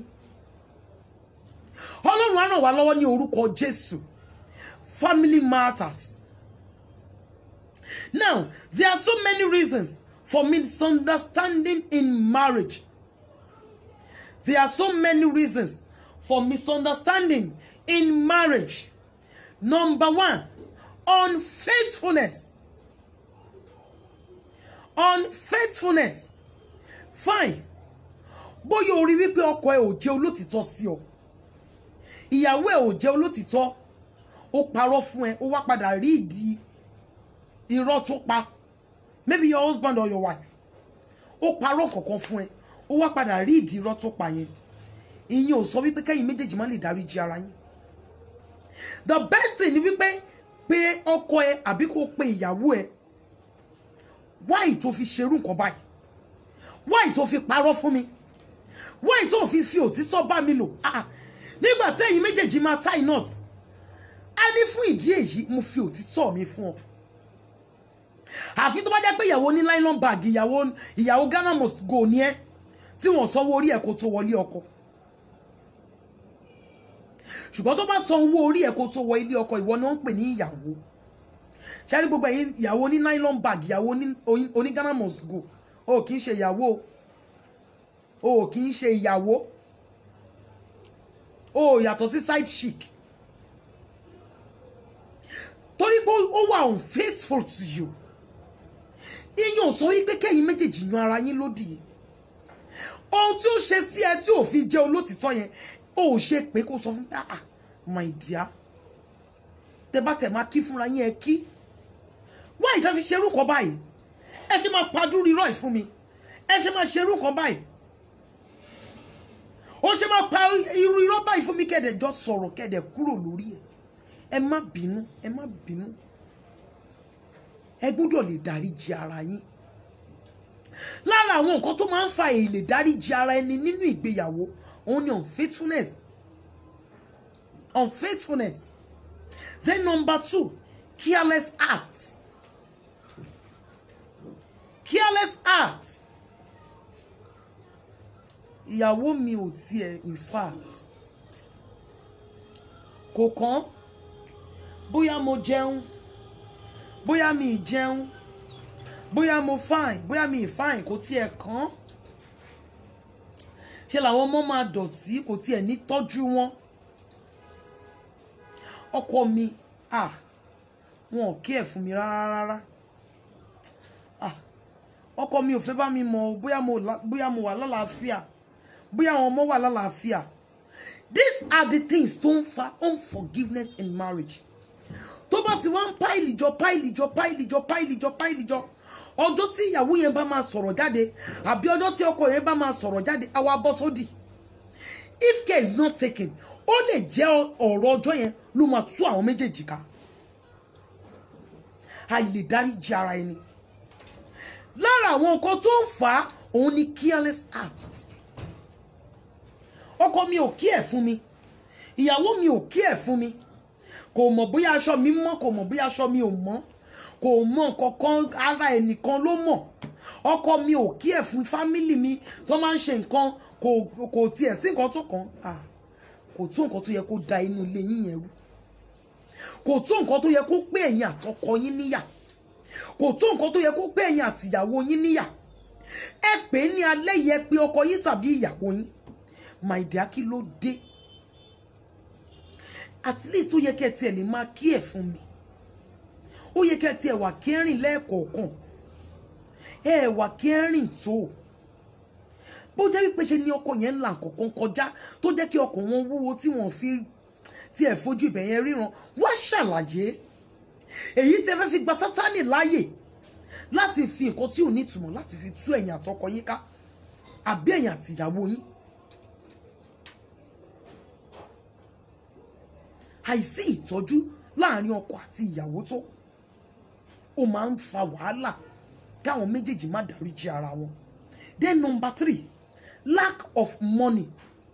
ọlọ́run á ràn wá lọ́wọ́ ní orúkọ jésù family matters now there are so many reasons for misunderstanding in marriage there are so many reasons for misunderstanding in marriage number one unfaithfulness unfaithfulness fine bóyá o rí wípé ọkọ ẹ ò jẹ́ olótìtọ́ sí ọ ìyàwó ẹ ò jẹ́ olótìtọ́ ó parọ́ fún ẹ ó wá padà rí ìdí irọ́ tó pa maybe your husband or your wife ó parọ́ kankan fún ẹ ó wá padà rí ìdí irọ́ tó pa yẹn ìyẹn ò sọ wípé kẹ́yìn méjèèjì má lè dáríjì ara yín the best thing ni wípé pé ọkọ ẹ àbí kó pe ìyàwó ẹ wáì tó fi ṣerú nǹkan báyìí wáì tó fi parọ́ fún mi wáì tó fi fi òtítọ́ bá mi lò ah nígbà tí ẹ̀yin méjèèjì máa tie knot a ní fún ìdí èyí mo fi òtítọ́ mi fún ọ àfi tó bá jẹ́ pé ìyàwó ní nylon bag ìyàwó ìyàwó Ghana must go ní ẹ tí wọ́n sanwó orí ẹ̀ kó tó wọlé ọkọ ṣùgbọ́n tó bá san owó orí ẹ̀ kó tó wọ ilé ọkọ ìwọ ni wọ́n ń pè ní ìyàwó ṣáà ní gbogbo ẹ̀yin ìyàwó ní nylon bag ìyàwó oní Ghana must go o kì í ṣe ìyàwó o kì í ṣe ìyàwó o yàtọ̀ sí side chic torí pé ó wà unfaithful to you ìyẹn ò sọ wípé kẹ́yìn méjèèjì yan ara yín lódì ohun tí ó ṣe sí ẹ tí ò fi jẹ́ olótìtọ́ yẹn ó ò ṣe pé kó sọ fún mi ah my dear tẹ bá tẹ máa kí fúnra yín ẹ kí wá ìtàn fi ṣerú kan báyìí ẹ ṣe máa padú rírọ̀ ìfún mi ẹ ṣe máa ṣerú kan báyìí ó ṣe máa pa irú irọ́ báyìí fún mi kẹ́dẹ̀ jọ sọ̀rọ̀ kẹ́dẹ̀ kúrò lórí ẹ̀ ẹ má bínú ẹ má bínú ẹ gbọ́dọ̀ lè dáríjì ara yín lára àwọn nǹkan tó máa ń fa èyí lè dáríjì ara ẹni nínú ìgbéyàwó òun ni unfaithfulness unfaithfulness then number two careless acts careless acts ìyàwó mi ò tiẹ̀ in fact kò kàn bóyá mo jẹun bóyá mi ì jẹun bóyá mo fine bóyá mi ì fine kò tiẹ̀ kàn ṣe làwọn ọmọ máa dọ̀tí kò tiẹ̀ ní tọ́jú wọn ọkọ mi ah wọn ò kí ẹ̀ fún mi rárá rárá ah ọkọ mi ò fẹ́ bá mi mọ̀ o, bóyá mo la- bóyá mo wà lálàáfíà bóyá àwọn ọmọ wà lálàáfíà these are the things tó ń fa unforgiveness in marriage tó bá ti wá ń páìlì jọ páìlì jọ páìlì jọ páìlì jọ páìlì jọ ọjọ́ tí ìyàwó yẹn bá máa sọ̀rọ̀ jáde àbí ọjọ́ tí ọkọ yẹn bá máa sọ̀rọ̀ jáde àwa bọ́ sódì if care is not taken ó lè jẹ́ ọ̀rọ̀ ọjọ́ yẹn ló máa tú àwọn méjèèjì ká àìlè dáríjì ara ẹni lára àwọn nǹkan tó ń fà á òun ni careless act ọkọ mi ò kí ẹ̀ fún mi ìyàwó mi ò kí ẹ̀ fún mi kò mọ̀ bóyá aṣọ mi mọ́ kò mọ̀ bóyá aṣọ mi ò mọ́ kò mọ̀ kankan ara ẹnìkan ló mọ̀ ọkọ mi ò kí ẹ̀ fún fámìlì mi tó máa ń ṣe nǹkan kò kò tiẹ̀ sí nǹkan tó kàn ah kò tó nǹkan tó yẹ kó da inú ilé yín yẹn rú kò tó nǹkan tó yẹ kó pé ẹ̀yin àtọkọ yín níyà kò tó nǹkan tó yẹ kó pé ẹ̀yin àtìyàwó yín níyà ẹ pè é ní alẹ́ yẹ pé ọkọ yín tàbí ìyàwó yín my dear kí ló dé at least ó yẹ kẹ́ ẹ tiẹ̀ lè máa kí ẹ̀ fún mi ó yẹ kẹ́ ẹ tiẹ̀ wà kẹrin lẹ́ẹ̀kọ̀ọ̀kan ẹ wà kẹrin tó bó jẹ́ wípé ṣe ni ọkọ yẹn ń là kọ̀ọ̀kan kọjá tó jẹ́ kí ọkọ̀ wọn wúwo tí wọ́n fi tiẹ̀ fojú ibẹ̀ yẹn ríran wá ṣàlàyé èyí tẹ́ fẹ́ fi gba sátánì láàyè láti fi nǹkan tí ò ní ìtumọ̀ láti fi tú ẹ̀yìn àtọkọ yín ká àbí ẹ̀yìn àtìyàwó yín àìsí ìtọ́jú láàrin ọkọ àti ìyàwó tó ó máa ń fa wàhálà káwọn méjèèjì má dáríjì ara wọn then number three lack of money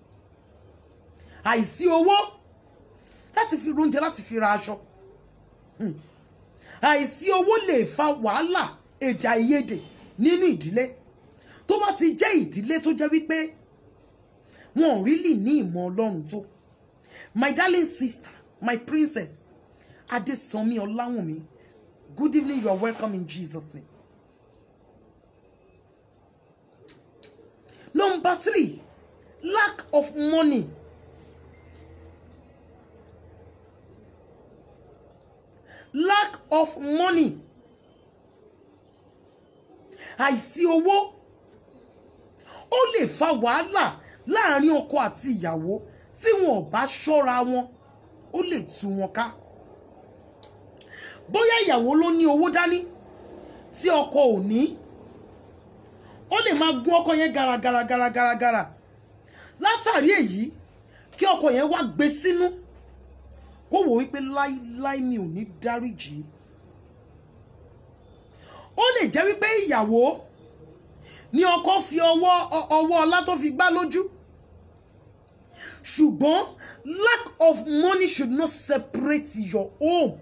àìsí owó láti fi oúnjẹ láti fi ra aṣọ Hmm. àìsí owó lè fa wàhálà èdè àìyedè nínú ìdílé tó bá ti jẹ́ ìdílé tó jẹ́ wípé wọn ò rí lì ní ìmọ̀ ọlọ́run tó my darling sister my princess adesanmi ọláwùnmí good evening you are welcome in jesus name. number three lack of money lack of money àìsí owó ó lè fa wàhálà láàrin ọkọ àti ìyàwó tí wọn ò bá ṣọ́ra wọn ó lè tú wọn ká bóyá ìyàwó ló ní owó dání tí ọkọ ò ní ó lè máa gún ọkọ yẹn garagara garagara gara látàrí èyí kí ọkọ yẹn wá gbé sínú kó wò wípé láíláí mi ò ní dáríjì ó lè jẹ́ wípé ìyàwó ní ọkọ fi ọwọ́ ọwọ́ ọlá tó fi gbá lójú ṣùgbọ́n lack of money should not separate your home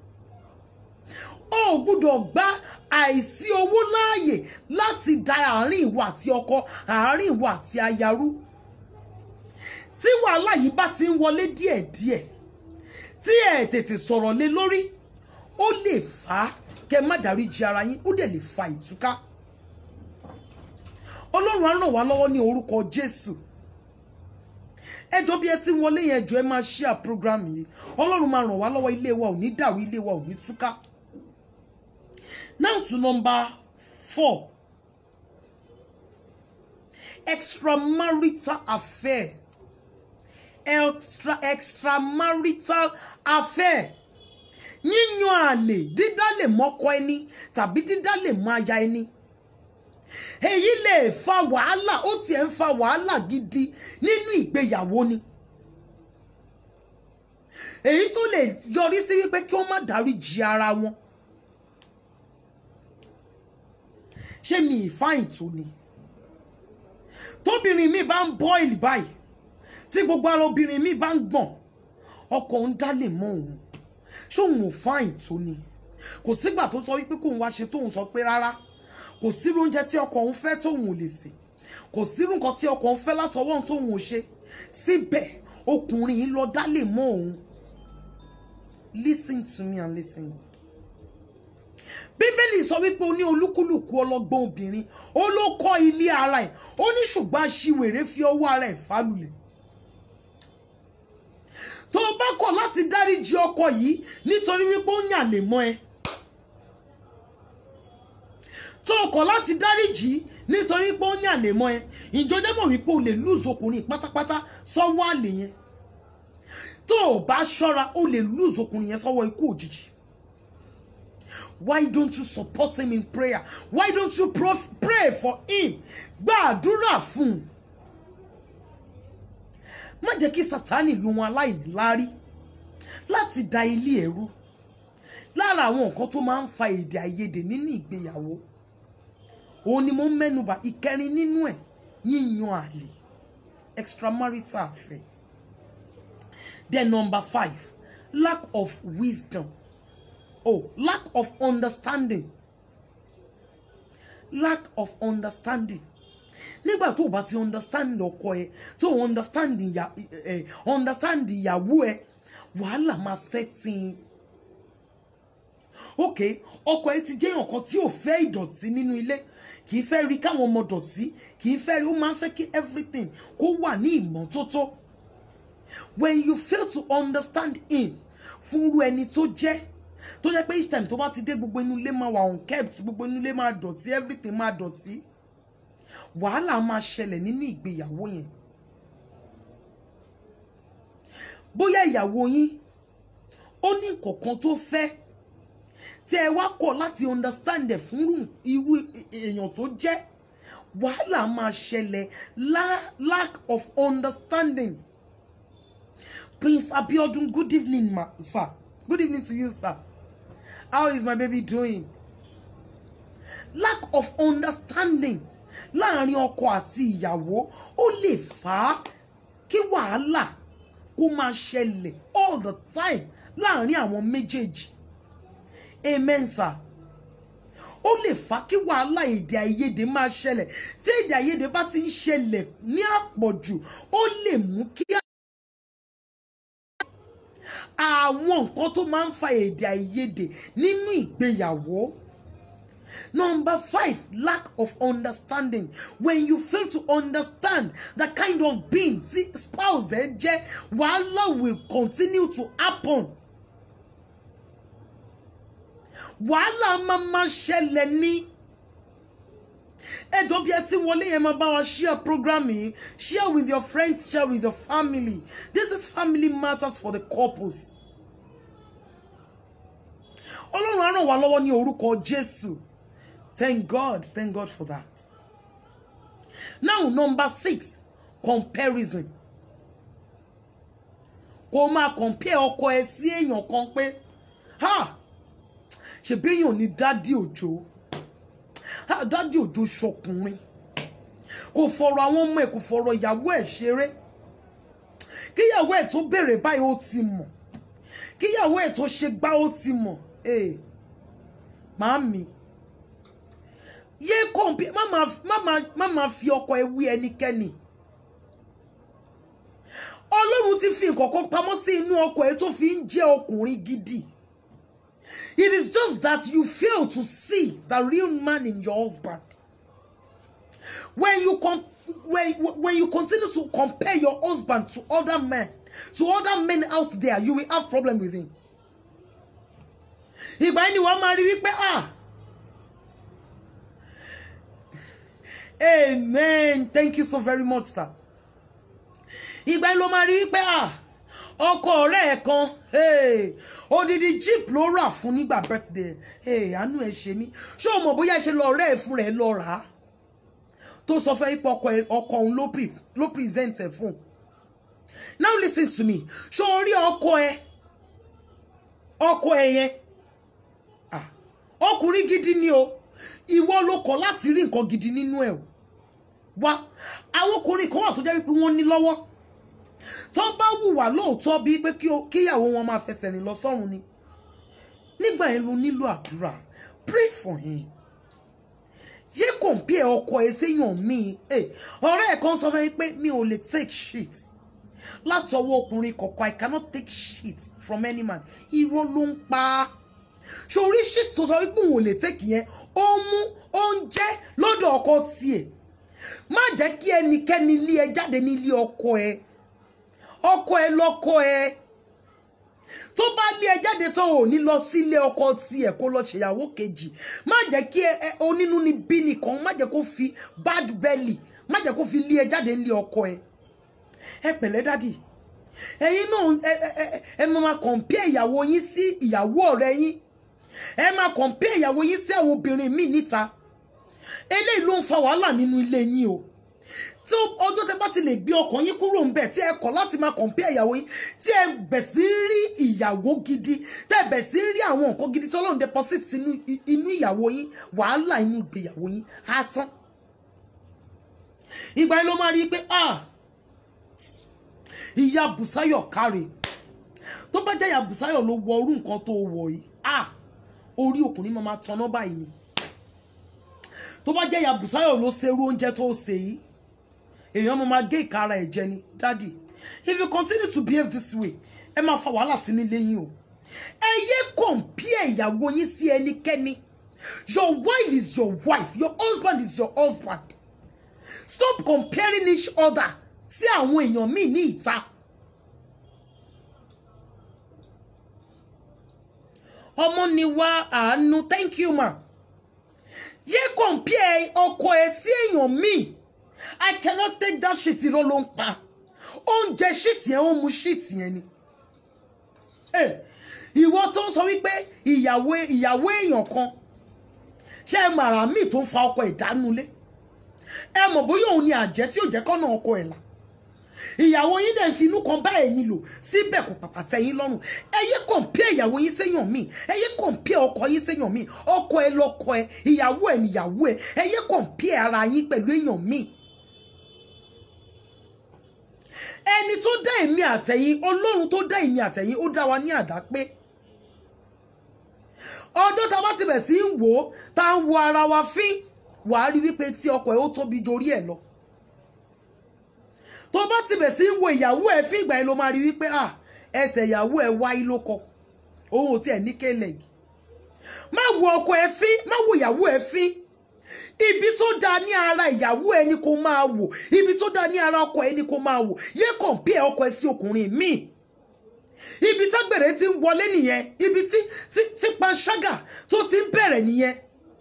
o ò gbúdọ̀ gba àìsí owó láàyè láti da àárín ìwọ àti ọkọ àárín ìwọ àti ayarú tí wàhálà yìí bá ti ń wọlé díẹ̀díẹ̀ tí ẹ tètè sọ̀rọ̀ lé lórí ó lè fà á kẹ má dáríjì ara yín ó dẹ̀ lè fa ìtúká ọlọ́run á ràn wá lọ́wọ́ ní orúkọ jésù ẹjọ́ bí ẹ ti ń wọlé yẹn jọ ẹ máa share program yìí ọlọ́run máa ràn wá lọ́wọ́ ilé wa ò ní dàrú ilé wa ò ní túká now to number four extramarital affairs extra extramarital affair yíyan àlè dídálè mọ́kọ ẹni tàbí dídálè mọ́ aya ẹni èyí lè fa wàhálà ó tiẹ̀ ń fa wàhálà gidi nínú ìgbéyàwó ni èyí tó lè yọrí sí wípé kí wọ́n má dáríjì ara wọn ṣé mi ìfáyìn tó ni tóbìnrin mi bá ń bọ́ìlì báyìí tí gbogbo ara obìnrin mi bá ń gbọ̀n ọkọ ń dálè mọ́ òun ṣóun ò fáyìn tó ni kò sígbà tó sọ wípé kóun wá ṣe tóun sọ pé rárá kò sírú oúnjẹ tí ọkọ òun fẹ́ tóun ò lè sè kò sírú nǹkan tí ọkọ òun fẹ́ látọwọ́ òun tóun ò ṣe síbẹ̀ ọkùnrin yìí lọ dálè mọ́ òun listen to me and listen good bíbélì sọ wípé o ní olúkúlùkù ọlọ́gbọ́n obìnrin ó ló kọ́ ilé ara ẹ̀ ó ní ṣùgbọ́n aṣiwèrè fi ọwọ́ ara ẹ̀ fálulẹ̀ tó o bá kọ̀ láti dáríjì ọkọ yìí nítorí wípé ó yàn lè mọ́ ẹ tó o kọ̀ láti dáríjì nítorí pé ó yàn lè mọ́ ẹ ìjọjẹ́ mọ̀ wípé o lè lùzọ ọkùnrin pátápátá sọ́wọ́ àlè yẹn tó o bá ṣọ́ra o lè lùzọ ọkùnrin yẹn sọ́wọ́ ikú òjijì why don't you support him in prayer why don't you prof pray for him gbàdúrà fún un má jẹ́ kí sátánì lu wọn aláìníláárí láti da ilé ẹ̀rú lára àwọn nǹkan tó máa ń fa èdè àìyedè nínú ìgbéyàwó òun ni mo ń mẹ́nuba ìkẹrin nínú ẹ̀ yíyan àlè extramarital affair then number five lack of wisdom oh lack of understanding lack of understanding nígbà tó o bá ti understand ọkọ ẹ tó o understand ìyà ẹ understand ìyàwó ẹ wàhálà máa setting ok ọkọ ẹ ti jẹ́ èèyàn kan tí ò fẹ́ ìdọ̀tí nínú ilé kì í fẹ́ rí káwọn ọmọ dọ̀tí kì í fẹ́ rí ó máa ń fẹ́ kí everything kó wà ní ìmọ́tótó when you fail to understand him fúnrú ẹni tó jẹ́ tó jẹ́ pé each time tó bá ti dé gbogbo inú ilé máa wà unkept gbogbo inú ilé máa dọ̀tí everything máa dọ̀tí wàhálà máa ṣẹlẹ̀ nínú ìgbéyàwó yẹn bóyá ìyàwó yín ó ní nǹkankan tó fẹ́ tí ẹ wá kọ̀ láti understand ẹ̀ fún irú èèyàn tó jẹ́ wàhálà máa ṣẹlẹ̀ lack of understanding Prince Abiodun good evening ma sir good evening to you sir how is my baby doing lack of understanding láàrin ọkọ àti ìyàwó ó lè fà á kí wàhálà kó máa ṣẹlẹ̀ all the time láàrin àwọn méjèèjì amen sir ó lè fà á kí wàhálà èdè àìyedè máa ṣẹlẹ̀ tí èdè àìyedè bá ti ń ṣẹlẹ̀ ní àpọ̀jù ó lè mú kí àwọn nǹkan tó máa ń fa èdè àìyedè nínú ìgbéyàwó. Number five, lack of understanding. When you fail to understand the kind of being tí spouse ẹ jẹ́, wàhálà will continue to happen. Wàhálà máa máa ṣẹlẹ̀ ní. Ẹjọ́ bí ẹ ti wọlé yẹn máa bá wa share program yìí. Share with your friends, share with your family. This is family matters for the couples. Ọlọ́run á ràn wá lọ́wọ́ ní orúkọ Jésù. Thank God. Thank God for that. Now, number six, comparison. Kó máa compare ọkọ ẹ sí èèyàn kan pé ha ṣebí èèyàn ní dádì òjò ha dádì òjò ṣọkùnrin kò fọ̀rọ̀ àwọn ọmọ ẹ̀ kò fọ̀rọ̀ ìyàwó ẹ̀ ṣeré kíyàwó ẹ̀ tó bèrè báyìí ó ti mọ̀ kíyàwó ẹ̀ tó ṣe gbá ó ti mọ̀ ee màámi yé kọ̀ǹpì má máa má máa má máa fi ọkọ ẹ wí ẹnikẹ́ni ọlọ́run ti fi nǹkankan pamọ́ sí inú ọkọ ẹ tó fi ń jẹ́ ọkùnrin gidi it is just that you fail to see the real man in your husband when you com when, when you continue to compare your husband to other men to other men out there you will have problem with him ìgbà yẹn ni wàá máa rí wípé ah amen thank you so very much sir ìgbà yẹn ló máa rí pé ah ọkọ ọ̀rẹ́ ẹ̀ kan hey, odidi jeep ló rà fún nígbà birthday hey, àánú ẹ̀ ṣe mí ṣé o mọ̀ bóyá ṣe lọ ọ̀rẹ́ ẹ̀ fún rẹ̀ lọ rà á tó sọ fẹ́ pé ọkọ ẹ̀- ọkọ òun ló pre- ló present ẹ̀ fún un now listen to me ṣé o rí ọkọ ẹ ọkọ ẹ yẹn ah, ọkùnrin gidi ni o ìwọ ló kọ̀ láti rí nǹkan gidi nínú ẹ̀ o wá àwọn ọkùnrin kan wà tó jẹ́ wípé wọ́n ní lọ́wọ́ tó bá wùwà lóòótọ́ bíi pé kí o- kíyàwó wọn máa fẹsẹ̀ rìn lọ sọ́run ni nígbà yẹn ló nílò àdúrà pray for him yé compare ọkọ ẹ séyàn míì Eh, ọ̀rẹ́ ẹ̀ kan sọ fún mi pé mi ò lè take shit láti ọwọ́ ọkùnrin kọ̀ọ̀kan i cannot take shit from any man irọ́ ló ń pa á sórí shit tó sọ wípé òun ò lè take yẹn ó mú oúnjẹ lọ́dọ̀ ọkọ tiẹ̀ má jẹ́ kí ẹnikẹ́ni lé ẹ jáde nílé ọkọ ẹ ọkọ ẹ lọ́kọ ẹ tó bá lé ẹ jáde tó ò ní lọ sílé ọkọ tiẹ̀ kó lọ ṣèyàwó kejì má jẹ́ kí ẹ ẹ- onínú ni bí nìkan má jẹ́ kó fi bad belly má jẹ́ kó fi lé ẹ jáde nílé ọkọ ẹ ẹ pẹ̀lẹ́ dádì ẹ̀yin náà ẹ ẹ ẹ ẹ máa máa compare ìyàwó yín sí ìyàwó ọ̀rẹ́ yín ẹ máa compare ìyàwó yín sí àwọn obìnrin míì níta eléyìí ló ń fa wàhálà nínú ilé yín o tí ọjọ́ tẹ bá ti lè gbé ọkàn yín kúrò ńbẹ̀ tí ẹ kọ̀ láti máa compare ìyàwó yín tí ẹ bẹ̀ sí rí ìyàwó gidi tẹ́ ẹ bẹ̀ sí rí àwọn nǹkan gidi tí ọlọ́run deposit inú inú ìyàwó yín wàhálà inú ìgbéyàwó yín á tán ìgbà yẹn ló máa rí i pé ah ìyá Bùsáyọ̀ káre tó bá jẹ́ ìyá Bùsáyọ̀ ló wọ orú nǹkan tó wọ̀ yìí ah orí ọkùnrin máa máa tanná báyìí ni tó bá jẹ́ ìyá Bùsáyọ̀ ló ṣe irú oúnjẹ tó ṣe yìí èèyàn máa máa gé ìka ara ẹ̀ jẹ ni dádì if you continue to behave this way ẹ máa fa wàhálà sínú ilé yín o ẹ yé compare ìyàwó yín sí ẹnikẹ́ni your wife is your wife your husband is your husband stop comparing each other sí àwọn èèyàn míì ní ìta ọmọ ni wá àánú thank you ma yé compare ọkọ ẹ sí èèyàn míì i cannot take that shit irọ́ ló ń pa oúnjẹ shit yẹn ó mu shit yẹn ni Eh, ìwọ tó ń sọ wípé ìyàwó ìyàwó èèyàn kan ṣé ẹ màrà míì tó ń fa ọkọ ìdánulé ẹ mọ̀ bóyá òun ni àjẹ́ tí ò jẹ́ kọ́nà ọkọ ẹ̀ là ìyàwó yín dẹ̀ ń fi inú kan bá ẹ̀yin lò síbẹ̀ kò pàpà tẹ́ yín lọ́rùn ẹ yé kọ̀ǹpẹ́ ìyàwó yín séyàn míì ẹ yé kọ̀ǹpẹ́ ọkọ yín séyàn míì ọkọ ẹ lọ́kọ ẹ ìyàwó ẹ níyàwó ẹ ẹ yé kọ̀ǹpẹ́ ara yín pẹ̀lú èèyàn míì ẹni tó dá èmi àtẹ̀yìn ọlọ́run tó dá èmi àtẹ̀yìn ó dá wa ní àdá pé ọjọ́ tá a bá ti bẹ̀ sí ń wò ó tá a ń wo ara wa fín wàá rí wípé tí ọkọ ẹ ó tóbi jorí ẹ lọ tó bá ti bẹ̀ sí ń wo ìyàwó ẹ fín ìgbà yẹn ló máa rí wípé à ẹsẹ̀ ìyàwó ẹ wáyé ló kọ òun ò tiẹ̀ ní kéèlègì má wo ọkọ ẹ fín má wo ìyàwó ẹ fín ibi tó dáa ní ara ìyàwó ẹ ni kó máa wò ibi tó dáa ní ara ọkọ ẹ ni kó máa wò yé kọ̀ǹpẹ́ ọkọ ẹ sí ọkùnrin míì ibi tágbèrè ti ń wọlé nìyẹn ibi tí tí tí panṣágà tó ti ń bẹ̀rẹ̀ nìyẹn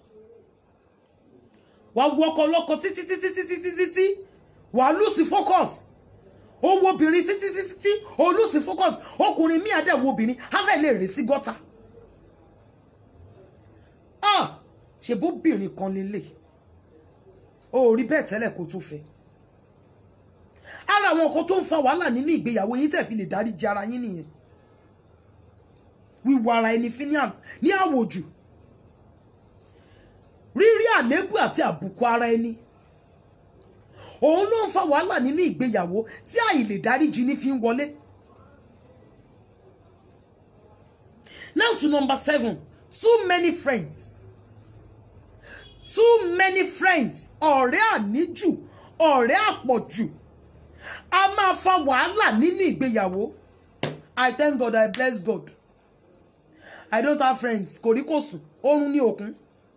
wàá wo ọkọ ọlọ́kọ títí títí títí títí tí wàá lùsì focus owó obìnrin títí títí tí o lùsì focus ọkùnrin míì àdẹ̀wò obìnrin á fẹ́ lè rè sí gọ́tà ah ṣe bóbìnrin kan lélẹ̀ o ò rí bẹ́ẹ̀ tẹ́lẹ̀ kó tó fẹ́ ara àwọn nǹkan tó ń fa wàhálà nínú ìgbéyàwó yín tẹ̀ fi lè dáríji ara yín nìyẹn wíwọ ara ẹni fi ní à- ní àwòjù rírí àléébù àti àbùkù ara ẹni òun ló ń fa wàhálà nínú ìgbéyàwó tí àìlè dáríji ní fi ń wọlé. now to number seven too many friends too many friends ọ̀rẹ́ àníjù ọ̀rẹ́ àpọ̀jù a máa fa wàhálà nínú ìgbéyàwó i thank god i bless god i don't have friends kò rí kò sùn oorun ní òkun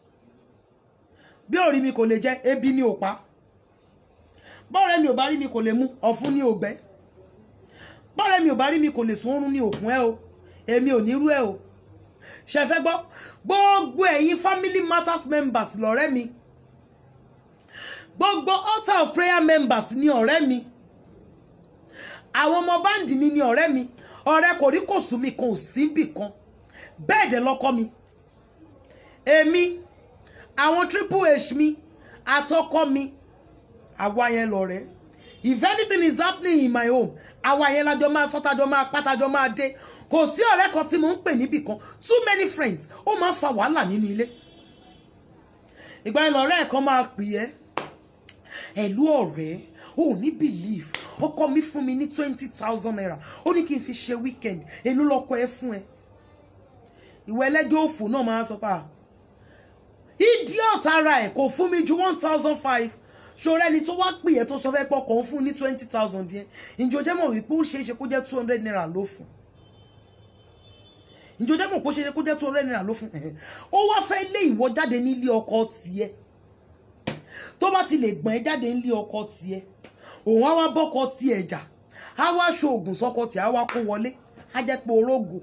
bí òrí mi kò lè jẹ ebi ní òpá bọ́ọ̀rẹ́ mi ò bá rí mi kò lè mú ọ̀fun ní ògbẹ́ bọ́ọ̀rẹ́ mi ò bá rí mi kò lè sùn oorun ní òkun ẹ o èmi ò nírú ẹ o ṣe fẹ́ gbọ́ gbogbo ẹ̀yin family matters members lọ́rẹ́ mi gbogbo altar of prayer members ni ọ̀rẹ́ mi àwọn ọmọ báǹdì mi ni ọ̀rẹ́ mi ọ̀rẹ́ kò rí kò sùn mi kò síbì kan bẹ́ẹ̀ dẹ̀ lọ́kọ́ mi èmi àwọn triple h mi àtọkọ mi àwa yẹn lọ̀rẹ́ if anything is happening in my home àwa yẹn lájọ máa sọ tájọ máa pátájọ máa dé kò sí ọ̀rẹ́ kan tí mo ń pè níbì kan too many friends ó máa ń fa wàhálà nínú ilé ìgbà yẹn lọ̀rẹ́ ẹ̀ kan máa pè ẹ́ ẹ̀lú ọ̀rẹ́ ò ní believe ọkọ mi fún mi ní twenty thousand naira ó ní kí n fi ṣe weekend èló lọkọ ẹ fún ẹ ìwọ ẹlẹ́jọ́ òfò náà máa sọ pa idiot ara ẹ̀ kò fún mi ju one thousand five ṣòro ẹni tó wá pè ẹ́ tó sọ fẹ́ pọ̀ kàn fún ní twenty thousand yẹn ǹjọ́ jẹ́ mọ̀ wípé ó ṣeé ṣe kó jẹ́ two hundred naira ló fún ǹjọ́ jẹ́ mọ̀ pé ó ṣeé ṣe kó jẹ́ two hundred naira ló fún ó wá fẹ́ lé ìwọ jáde nílé ọkọ tiẹ̀ tó bá ti lè gbọ̀n ẹ́ jáde nílé ọkọ tiẹ̀ òun á wá bọ́kọ tiẹ̀ jà á wá ṣoògùn sọ́kọ tiẹ̀ á wá kó wọlé á jẹ́ pé orógo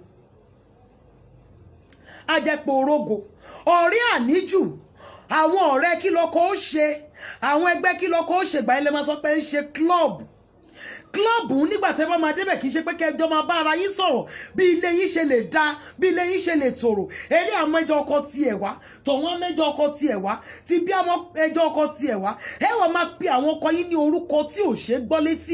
á jẹ́ pé orógo ọ̀rẹ́ àníjù àwọn ọ̀rẹ́ kí lọ́kọ ó ṣe àwọn ẹgbẹ́ kí lọ́kọ ó ṣe gbà yín lè máa sọ pé ń ṣe club club nígbà tẹ́ bá máa débẹ̀ kì í ṣe pé kẹjọ máa bá ara yín sọ̀rọ̀ bí ilé yín ṣe lè dá bí ilé yín ṣe lè tòrò eré àwọn ẹjọ́ ọkọ tiẹ̀ wá tọ̀wọ́n mẹ́jọ ọkọ tiẹ̀ wá ti bí àwọn ẹjọ́ ọkọ tiẹ̀ wá ẹ wọ́n máa pe àwọn ọkọ yín ní orúkọ tí ò ṣe é gbọ́ létí.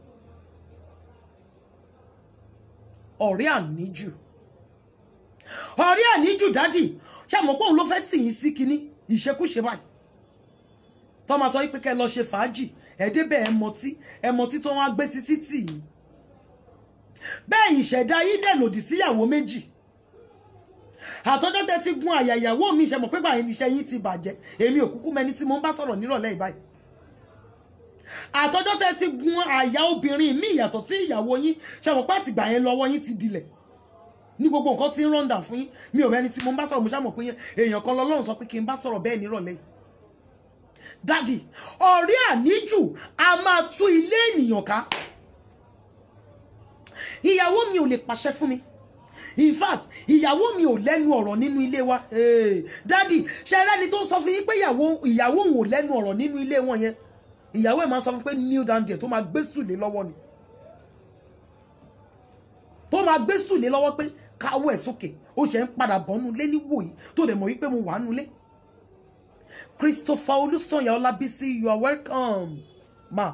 ọ̀rẹ́ àníjù ọ̀rẹ́ àníjù dádì ṣàmùpọ̀ òun ló fẹ́ tì yín sí kinní ìṣekúṣe báyìí tó máa sọ wípé kẹ́ ẹ lọ ṣe fàájì ẹ débẹ̀ ẹ mọtí ẹ mọtí tó wọ́n á gbé sí títì yìí bẹ́ẹ̀ ìṣẹ̀dá yín dẹ̀ lòdì síyàwó méjì àtọ́jọ́ tẹ ti gun àyà ìyàwó mi ṣe mọ̀ pé báyìí iṣẹ́ yín ti bàjẹ́ èmi ò kúkú mẹni tí mo ń bá sọ̀rọ̀ nírọ̀lẹ́ ìbáyìí àtọ́jọ́ tẹ ti gun àyà obìnrin mi ìyàtọ̀ sí ìyàwó yín ṣe mọ̀ pé àtìgbà yẹn lọ́wọ́ yín ti dilẹ̀ ní gbogbo nǹkan tí ń rọ́ǹdà fún yín mi ò mẹni tí mo ń bá sọ̀rọ̀ mo ṣàmọ̀ pé èèyàn kan lọ́lọ́run sọ pé kí n bá sọ̀rọ̀ bẹ́ẹ̀ nírọ̀lẹ́ yìí dádì ọ̀rẹ́ àníjù a máa tú ilé ènìyàn ká ìyàwó mi ò lè pàṣẹ fún mi in fact ìyàwó mi ò lẹ́nu ọ̀rọ̀ nínú ilé wa hey, dádì ṣe rẹ́ni tó sọ fún yín pé ìyàwó ìyàwó òun ò lẹ́nu ọ̀rọ̀ nínú ilé wọn yẹn ìyàwó ẹ̀ máa sọ fún pé kneel down there tó máa gbé stùlé lọ́wọ́ ni tó máa gbé stùlé lọ́wọ́ pé káwọ́ ẹ̀ sókè ó ṣe ń padà bọ́nú lé níwòyí tó dẹ̀ mọ̀ wípé mo wà nulé Christopher Olùsànyà Ọlábísí you are welcome ma.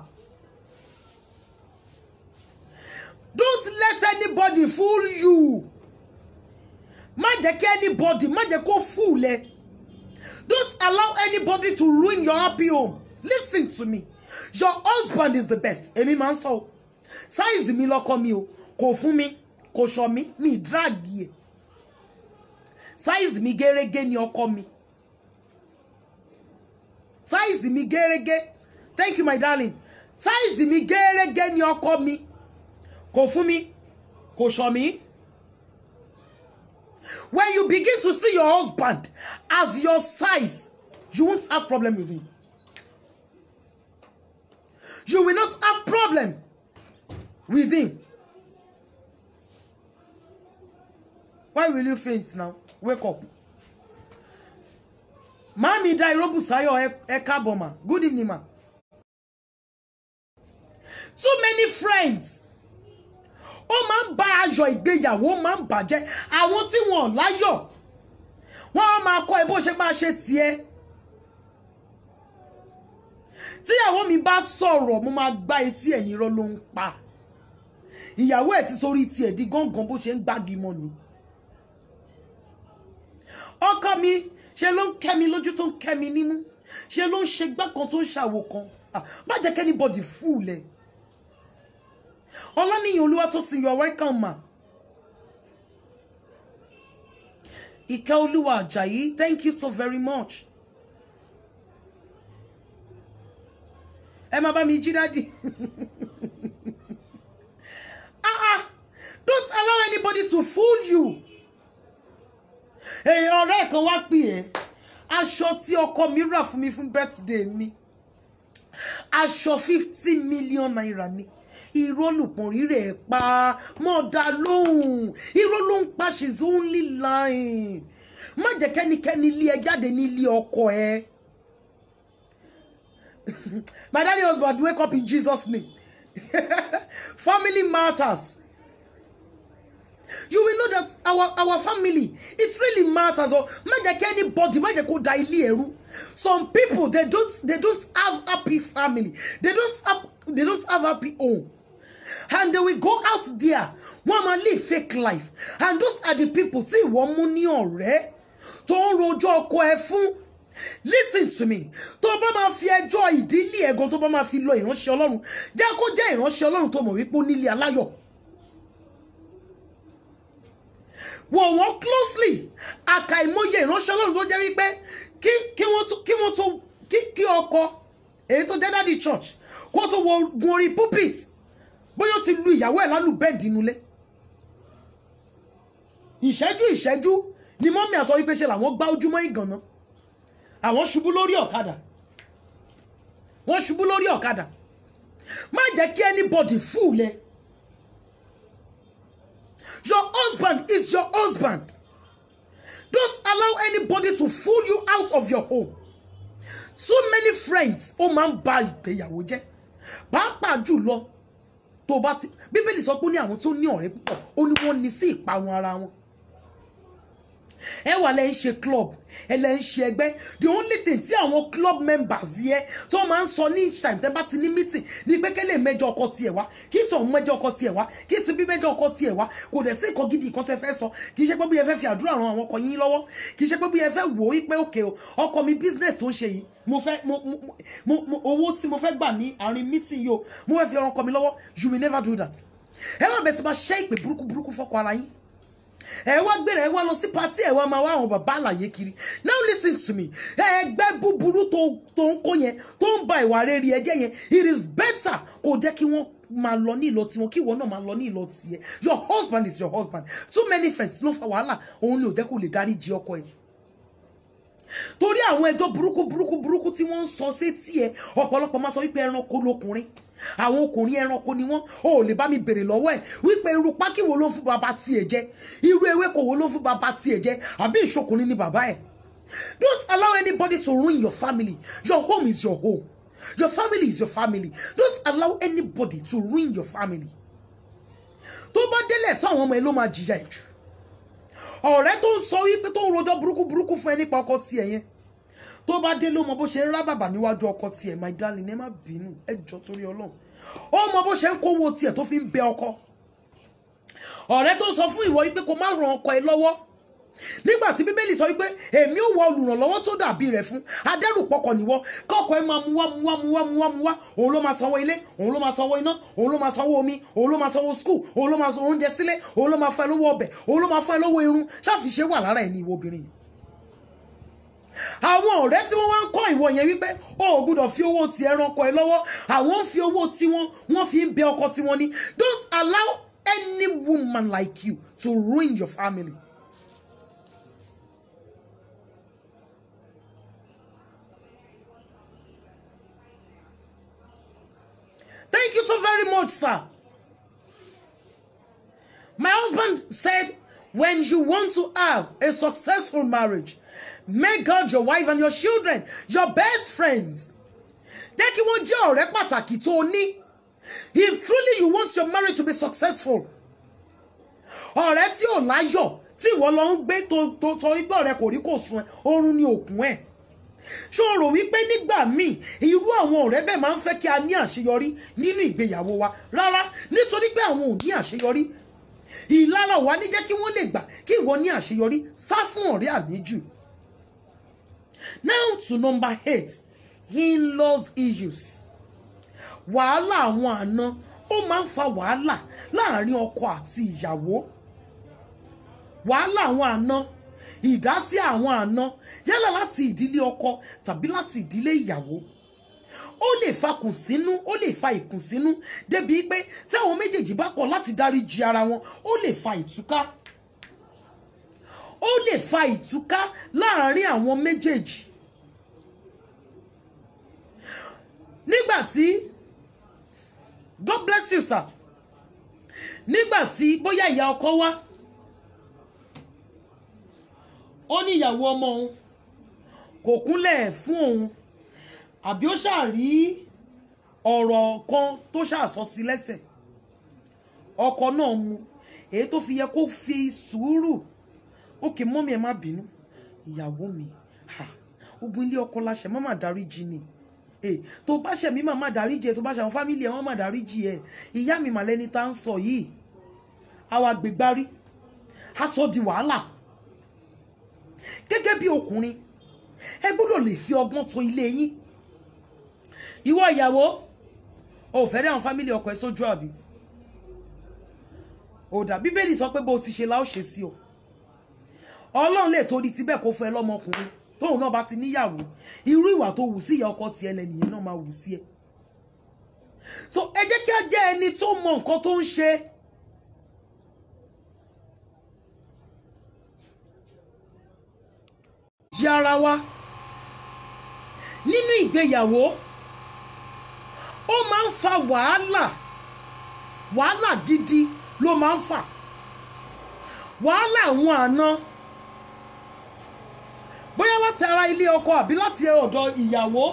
Don't let anybody fool you. Má jẹ́ kí anybody má jẹ́ kó fool ẹ. Don't allow anybody to ruin your happy home. Listen to me. Your husband is the best. Èmi máa ń sọ o. Sáìzì mi lọ́kọ mi o. Kò fún mi, kò ṣọ mi, mi drag yẹ. Sáìzì mi gẹ́rẹ́gẹ́ ni ọkọ mi sáìzì mi gẹ́rẹ́gẹ́ thank you my darling sáìzì mi gẹ́rẹ́gẹ́ ni ọkọ mi kò fún mi kò ṣọ mi. when you begin to see your husband as your size you won't have problem with him you will not have problem with him why will you faint now wake up. Mami Dairo Busayo ẹ káàbọ̀ ma. Good evening ma. Too many friends. Ó máa ń bá ayọ̀ ìgbéyàwó ó máa ń bàjẹ́. Àwọn tí wọ́n láyọ̀. Wọ́n á máa kọ́ ẹ bó ṣe máa ṣe tiẹ̀. Tíyàwó mi bá sọ̀rọ̀ mo máa gbá etí ẹ̀ nírọ́ ló ń pa. Ìyàwó ẹ̀ ti sórí tiẹ̀ di gángan bó ṣe ń gbági mọ́ ni. Ọkọ mi ṣe ló ń kẹ́ mi lójú tó ń kẹ́ mi nímú ṣe ló ń ṣe gbá kan tó ń ṣàwò kan má jẹ́ kẹ́ anybody fool ẹ̀ ọlọ́nìyàn olúwa tó sin your welcome ma ìkẹ́ olúwa àjàyí thank you so very much ẹ máa bá mi jí dádì ah ah don't allow anybody to fool you èèyàn ọ̀rẹ́ kan wá pè ẹ́ aṣọ tí ọkọ mi rà fún mi fún birthday mi aṣọ fifty million naira ni irọ́ lùpọ̀n rírẹ̀ ẹ̀ pa mọ́ dá lóhùn irọ́ ló ń pa she's only lying má jẹ́ kẹ́nikẹ́ni lé ẹ jáde nílé ọkọ ẹ my daddy husband wake up in jesus name family matters you will know that our our family it really matters o má jẹ́ kí anybody má jẹ́ kó da ilé ẹ̀rú some people they don't they don't have happy family they don't have they don't have happy home and they will go out there wọ́n máa live fake life and those are the people tí ìwọ mú ní ọ̀rẹ́ tó ń rojọ́ ọkọ ẹ fún listen to me tó bá máa fi ẹjọ́ ìdílé ẹ̀gan tó bá máa fi lọ ìránṣẹ́ ọlọ́run jẹ́ kó jẹ́ ìránṣẹ́ ọlọ́run tó mọ̀ wípé ó nílé aláyọ̀ wò wọ́n closely àkàìmọye ìránṣẹ́ ọlọ́run tó jẹ́ wípé kí kí wọ́n tó kí wọ́n tó kí kí ọkọ èyí tó jẹ́ dádì church kó tó wọ gun orí pulpit bóyá ó ti lu ìyàwó ẹ̀ lálùbẹ́ẹ̀dì nulẹ̀ ìṣẹ́jú ìṣẹ́jú ni mọ́mí àsọ wípé ṣe làwọn gbá ojúmọ́ ìgànná àwọn ṣubú lórí ọ̀kadà wọ́n ṣubú lórí ọ̀kadà má jẹ́ kí anybody fool ẹ your husband is your husband don't allow anybody to fool you out of your home too many friends ó máa ń ba ìgbéyàwó jẹ́ pàápàá jùlọ tó bá ti bíbélì sọ pé ó ní àwọn tó ní ọ̀rẹ́ púpọ̀ ó ní wọ́n ní sí ìparun ara wọn ẹ wà lẹ́ ń ṣe club ẹ lẹ́ ń ṣe ẹgbẹ́ the only thing tí àwọn club members yẹ tó máa ń sọ ní each time tẹ́ bá ti ní meeting ní pé kẹ́lẹ́ mẹ́jọ ọkọ tiẹ̀ wá kí tọ̀hún mẹ́jọ ọkọ tiẹ̀ wá kí ti bí mẹ́jọ ọkọ tiẹ̀ wá kò dẹ̀ sí nǹkan gidi kan tẹ́ fẹ́ sọ kì í ṣe pé bí ẹ fẹ́ fi àdúrà ran àwọn ọkọ yín lọ́wọ́ kì í ṣe pé bí ẹ fẹ́ wò ó pé òkè o ọkọ mi business tó ń ṣe yìí mo fẹ́ mo mo mo owó tí mo fẹ́ gbà ní àárín meeting yìí o mo fẹ́ fi ran ọkọ mi lọ́wọ́ you will never do that ẹ má bẹ̀ sí máa ṣẹ́ ìpè burúkú burúkú fọ́kọ ara yín ẹ wá gbéra ẹ wá lọ sí patí ẹ wá máa wá àwọn bàbá àlàyé kiri now listen to me ẹgbẹ́ búburú tó tó ń kó yẹn tó ń ba ìwà rere ẹ jẹ́ yẹn it is better kó jẹ́ kí wọ́n máa lọ ní ìlọ tiwọn kí ìwọ náà máa lọ ní ìlọ tiẹ̀ your husband is your husband too many friends ló fa wàhálà òun ni ò jẹ́ kó lè dárí jí ọkọ ẹ̀ torí àwọn ẹjọ́ burúkú burúkú burúkú tí wọ́n ń sọ sétí ẹ ọ̀pọ̀lọpọ̀ máa sọ wípé ẹranko lọkùnrin àwọn ọkùnrin ẹranko ni wọ́n ò lè bá mi bèrè lọ́wọ́ ẹ̀ wípé irú pákí wo ló fún bàbá tiẹ̀ jẹ irú ewéko wo ló fún bàbá tiẹ̀ jẹ àbí ìṣokùnrin ni bàbá ẹ̀ don't allow anybody to ruin your family your home is your home your family is your family don't allow anybody to ruin your family tó bá délẹ̀ tó àwọn ọmọ ẹ ló máa jìyà ẹ̀ jù ọ̀rẹ́ tó ń sọ wípé tó ń rojọ́ burúkú burúkú fún ẹ nípa ọkọ tiẹ̀ yẹn tó bá dé ló mọ bó ṣe ń rá bàbà níwájú ọkọ tiẹ̀ my darling ẹ má bínú ẹ jọ torí ọlọ́run ó mọ bó ṣe ń kówó tiẹ̀ tó fi ń bẹ ọkọ ọ̀rẹ́ tó sọ fún ìwọ wípé kó má ran ọkọ ẹ lọ́wọ́ nígbà tí bíbélì sọ wípé èmi ò wọ olùrànlọ́wọ́ tó dàbí rẹ̀ fún adẹ́rùpọ̀kọ̀ níwọ kọ́kọ́ ẹ máa mú wá mú wá mú wá mú wá mú wá òun ló máa sanwó ilé òun ló máa sanwó iná òun ló máa sanwó omi òun ló máa sanwó skul òun ló máa sanwó oúnjẹ sílé òun ló máa fún ẹ lówó ọbẹ̀ òun ló máa fún ẹ lówó irun ṣáfiṣe wà lára ẹ ní ìwọ obìnrin yìí àwọn ọ̀rẹ́ tí wọ́n wá ń kọ́ ìwọ yẹn wípé o ò gbúdọ̀ fi owó ti ẹranko ẹ lọ́wọ́ àwọn ń fi owó tiwọn wọ́n fi ń bẹ ọkọ tiwọn ní don't allow any woman like you to ruin your family. Thank you so very much, sir. My husband said, when you want to have a successful marriage, make God your wife and your children your best friends. Jẹ́ kí wọ́n jẹ́ ọ̀rẹ́ pàtàkì tó o ní. If truly you want your marriage to be successful, ọ̀rẹ́ tí ò láyọ̀ tí ìwọ lọ ń gbé tó tó tó igbó rẹ kò rí kò sun ẹ, oorun ni òkun ẹ̀ ṣó o rò wípé nígbà míì irú àwọn ọ̀rẹ́ bẹ́ẹ̀ máa ń fẹ́ kí a ní àṣeyọrí nínú ìgbéyàwó wa rárá nítorí pé àwọn ò ní àṣeyọrí ìlara wa ní jẹ́ kí wọ́n lè gbà kí ìwọ ní àṣeyọrí sá fún ọ̀rẹ́ àníjù. now to number eight in-laws issues wàhálà àwọn àna ó máa ń fa wàhálà láàrin ọkọ àti ìyàwó wàhálà àwọn àna ìdásí àwọn àna yálà láti ìdílé ọkọ tàbí láti ìdílé ìyàwó ó lè fa kùnsínú ó lè fa ìkùnsínú débi pé tí àwọn méjèèjì bá kọ̀ láti dáríjì ara wọn ó lè fa ìtúká ó lè fa ìtúká láàárín àwọn méjèèjì nígbà tí God bless you sir nígbà tí bóyá ìyá ọkọ wá ó ní ìyàwó ọmọ òun kò kúnlẹ̀ fún òun àbí ó ṣàrí ọ̀rọ̀ kan tó ṣàsọ sí lẹ́sẹ̀ ọkọ náà mu èyí tó fi yẹ kó fi sùúrù òkè mọ́mí ẹ̀ má bínú ìyàwó mi ha ogun ilé ọkọ láṣẹ má má dáríjì ni Eh, tó bá ṣẹ̀ mí má má dáríjì ẹ tó bá ṣe àwọn fámìlì ẹ má má dáríjì ẹ ìyá mi màlẹ́ni tá ń sọ yìí àwa gbégbárí a sọ di wàhálà gẹ́gẹ́ bí ọkùnrin ẹ gbọ́dọ̀ lè fi ọgbọ́n tó ilé yín ìwọ ìyàwó o ò fẹ́ rí àwọn fámìlì ọkọ ẹ sójú àbí òdà bíbélì sọ pé bó o ti ṣe la ó ṣe sí o ọlọ́run lè torí tibẹ̀ kó fún ẹ lọ́mọkùnrin tóun náà bá ti níyàwó irú ìwà tó wù sí ìyá ọkọ tiẹ̀ lẹ́nìyẹn náà máa wù sí ẹ so ẹ jẹ́ kí a jẹ́ ẹni tó mọ nǹkan tó ń ṣe yí ara wa nínú ìgbéyàwó ó máa ń fa wàhálà wàhálà gidi ló máa ń fà wàhálà àwọn àna bóyá láti ara ilé ọkọ àbí láti ọ̀dọ̀ ìyàwó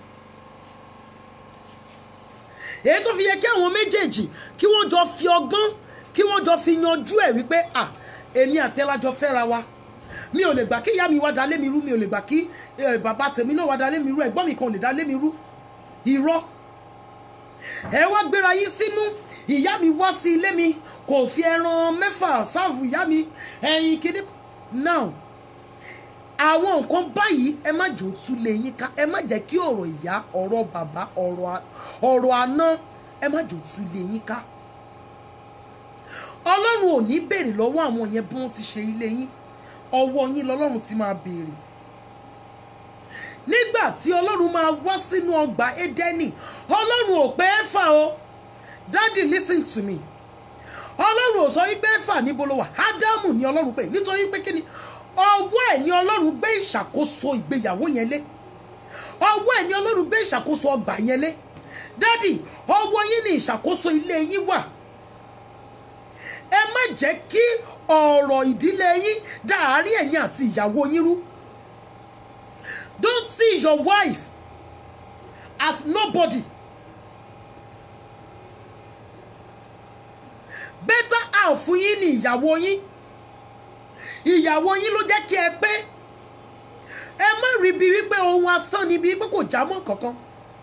èyí tó fi yẹ kí àwọn méjèèjì kí wọ́n jọ fi ọgbọ́n kí wọ́n jọ fi yanjú ẹ̀ wípé à èmi àti ẹ lájọ fẹ́ra wa mi ò lè gbà kí ìyá mi wá dalé mi rú mi ò lè gbà kí eh, bàbá tèmi náà wá dalé mi rú ẹ̀gbọ́n mi kan ò lè dalé mi rú irọ́ ẹ wá gbéra yín sínú ìyá mi wá sí ilé mi kò fi ẹran mẹ́fà sáàfù ìyá mi ẹyin kìíní now àwọn nǹkan báyìí ẹ má jò tú lé yín ká ẹ má jẹ́ kí ọ̀rọ̀ ìyá ọ̀rọ̀ bàbá ọ̀rọ̀ a- ọ̀rọ̀ àná ẹ má jò tú lé yín ká ọlọ́run ò ní béèrè lọ́wọ́ àwọn yẹn bí wọ́n ti ṣe ilé yín ọwọ́ yín lọ́lọ́run ti máa béèrè nígbà tí ọlọ́run máa wá sínú ọgbà édẹ́nì ọlọ́run ò pé é fà o daddy listen to me ọlọ́run ò sọ wípé fà níbo ló wà ádámù ni ọlọ́run pè nítorí pé kí ni ọwọ́ ẹ̀ ni ọlọ́run gbé ìṣàkóso ìgbéyàwó yẹn lé ọwọ́ ẹ̀ ni ọlọ́run gbé ìṣàkóso ọgbà yẹn lé dádì ọwọ́ yín ni ìṣàkóso ilé yín wà ẹ má jẹ́ kí ọ̀rọ̀ ìdílé yín dá àárín ẹ̀yin àti ìyàwó yín rú don't see your wife as nobody better half fún yín ni ìyàwó yín ìyàwó yín ló jẹ́ kí ẹ pé ẹ má rí bí wípé ohun asán ni bí wípé kò já mọ́ kankan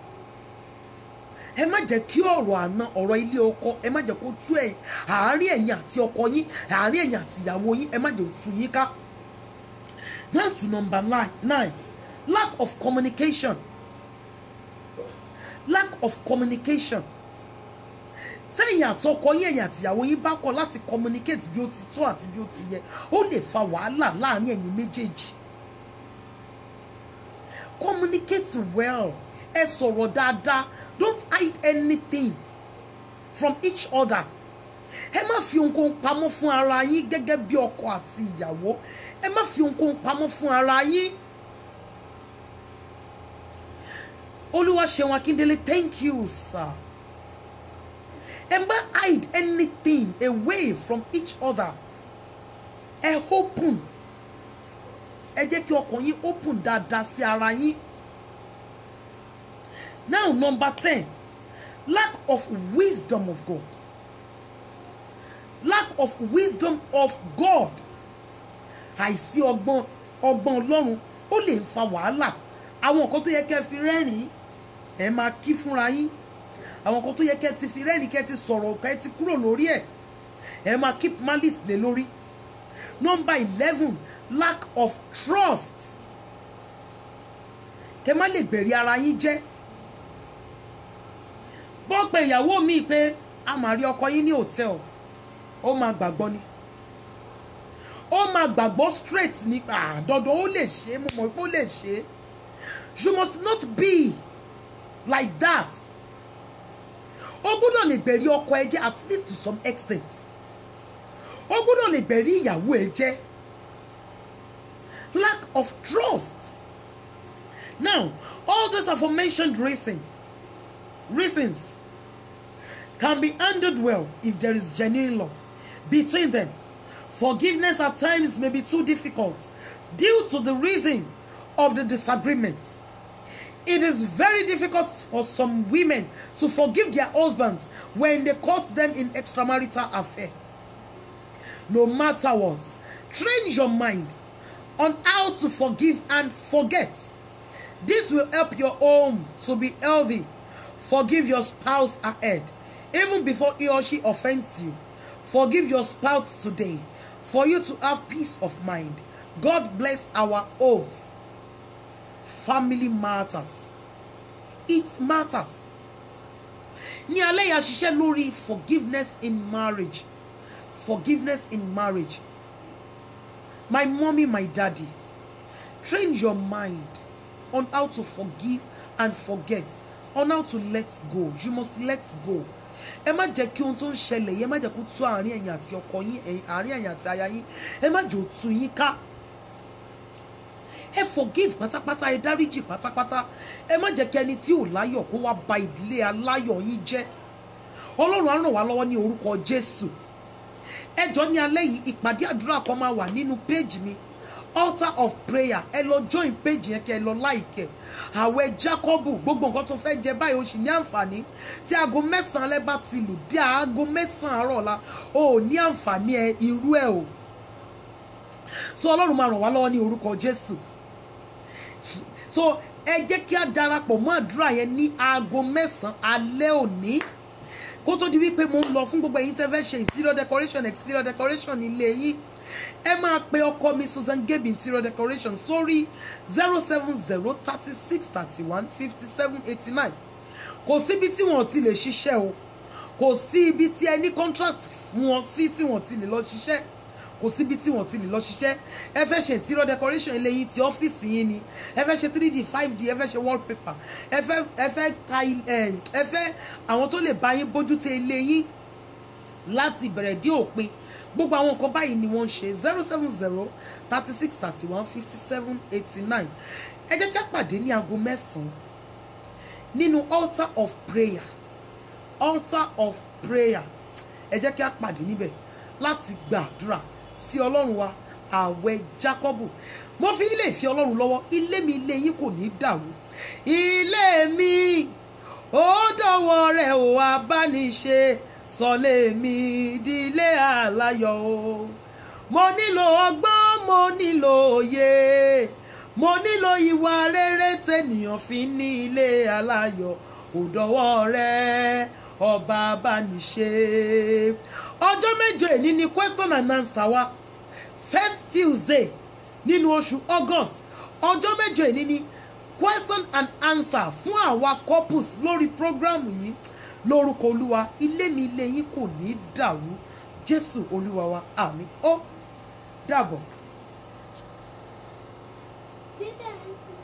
ẹ má jẹ́ kí ọ̀rọ̀ àná ọ̀rọ̀ ilé ọkọ ẹ má jẹ́ kó tú ẹ̀ àárín ẹ̀yin àti ọkọ yín àárín ẹ̀yin àti ìyàwó yín ẹ má jẹ́ tú yín ká. now to number nine nine lack of communication lack of communication tẹ́yìn àtọkọ yín ẹ̀yin àti ìyàwó yín bá kọ̀ láti communicate bí ó ti tó àti bí ó ti yẹ ó lè fa wàhálà láàárín ẹ̀yin méjèèjì communicate well ẹ sọ̀rọ̀ dáadáa don't hide anything from each other ẹ má fi ohunkóhun pamọ́ fún ara yín gẹ́gẹ́ bí ọkọ àti ìyàwó ẹ má fi ohunkóhun pamọ́ fún ara yín. Olúwaṣeun Akíndélé thank you sir. ẹ má hide anything away from each other ẹ open ẹ jẹ́ kí ọkàn yín open dáadáa sí ara yín. Now, number 10, lack of wisdom of God. Lack of wisdom of God. Àìsí ọgbọ́n ọgbọ́n Ọlọ́run ó lè fa wàhálà. Àwọn nǹkan tó yẹ kẹ́ fi rẹ́rìn-ín ẹ máa kí fúnra yín. Àwọn nǹkan tó yẹ kẹ́ ti fi rẹ́rìn-ín kẹ́ ti sọ̀rọ̀ kẹ́ ti kúrò lórí ẹ̀. Ẹ máa keep malice lé lórí. Number eleven, lack of trust. Kẹ́ má lè gbẹ̀rí ara yín jẹ́ bọ́n pe ìyàwó mi pé a máa rí ọkọ yín ní hòtẹ́ẹ̀lì ó máa gbàgbọ́ ni ó máa gbàgbọ́ straight nípa àdọ́dọ́ ó lè ṣe é mo mọ̀ pé ó lè ṣe é you must not be like that ó gbọ́dọ̀ lè gbẹ̀rí ọkọ ẹ jẹ́ at least to some extent ó gbọ́dọ̀ lè gbẹ̀rí ìyàwó ẹ jẹ́ lack of trust now all those aforementioned reasons reasons can be handled well if there is genuine love between them. Forgiveness at times may be too difficult due to the reason of the disagreement. It is very difficult for some women to forgive their husbands when they caught them in extramarital affair. No matter what, train your mind on how to forgive and forget. This will help your home to be healthy. Forgive your spouse ahead, even before he or she offends you. Forgive your spouse today for you to have peace of mind. God bless our homes. Family matters. It matters. Ní alẹ́ yìí a ṣiṣẹ́ lórí forgiveness in marriage. Forgiveness in marriage. My mommy, my daddy, train your mind on how to forgive and forget, on how to let go. You must let go. Ẹ má jẹ́ kí ohun tó ń ṣẹlẹ̀ yìí, ẹ má jẹ́ kó tú àárín ẹ̀yin àti ọkọ yín, ẹ̀yin- àárín ẹ̀yin àti aya yín, ẹ má jẹ́ ó tú yín ká. Ẹ forgive pátápátá, ẹ dáríjì pátápátá. Ẹ má jẹ́ kí ẹni tí ò láyọ̀ kó wá ba ìdílé aláyọ̀ yín jẹ́. Ọlọ́run á ràn wá lọ́wọ́ ní orúkọ Jésù ẹjọ́ ní alẹ́ yìí ìpàdé àdúrà kan máa wà nínú péjì mi altar of prayer ẹ lọ join péjì yẹn kẹ ẹ lọ láìkẹ àwẹ̀ Jákọ́bù gbogbo nǹkan tó fẹ́ jẹ báyìí o sì ní àǹfààní tí aago mẹ́sàn-án alẹ́ bá ti lù dé aago mẹ́sàn-án àárọ̀ ọ̀la o ò ní àǹfààní ẹ irú ẹ o so Ọlọ́run máa ràn wá lọ́wọ́ ní orúkọ Jésù so ẹ jẹ́ kí a darapọ̀ mọ́ àdúrà yẹn ní aago mẹ́sàn-án alẹ́ òní kó tó di wípé mo ń lọ fún gbogbo ẹ̀yin tẹ́ fẹ́ ṣe interior decoration exterior decoration ilé yìí ẹ máa pe ọkọ mi Susan Gabe interior decoration sórí zero seven zero thirty six thirty one fifty seven eighty nine kò síbi tí wọn ò ti lè ṣiṣẹ́ o kò sí ibi tí ẹ ní contract fún wọn sí tí wọn ò ti lè lọ ṣiṣẹ́ kò síbi tí wọn ò ti lè lọ ṣiṣẹ́ ẹ fẹ́ ṣe interior decoration ilé yín ti ọ́fíìsì yín ni ẹ fẹ́ ṣe three d five d ẹ fẹ́ ṣe wallpaper ẹ fẹ́ ẹ fẹ́ ka il- ẹ ẹ fẹ́ àwọn tó lè bá yín bójútó ilé yín láti ìbẹ̀rẹ̀ dé òpin gbogbo àwọn nǹkan báyìí ni wọ́n ń ṣe zero seven zero thirty six thirty one fifty seven eighty nine ẹ jẹ́ kí a pàdé ní aago mẹ́sàn-án nínú altar of prayer altar of prayer ẹ jẹ́ kí a pàdé níbẹ̀ láti gbàdúrà sí ọlọ́run wa ààwẹ̀ Jákọ́bù mo fi ilé ìfi ọlọ́run lọ́wọ́ ilé mi ilé yín kò ní dàrú ilé mi ó dọ̀wọ́ rẹ̀ ò abániṣe sọlé mi dílé àláyọ̀ o mo nílò ọgbọ́n mo nílò òye mo nílò ìwà rere tènìyàn fi ní ilé aláyọ̀ ò dọ̀wọ́ rẹ̀ ọba abániṣe ọjọ́ mẹ́jọ èní ni question and answer wa first tuesday nínú oṣù august ọjọ́ mẹ́jọ èní ni question and answer fún àwa couples lórí program yìí lórúkọ olúwa ilé mi ilé yín kò ní dàrú jésù olúwa wa àmín ó dàbọ̀. Bíbélì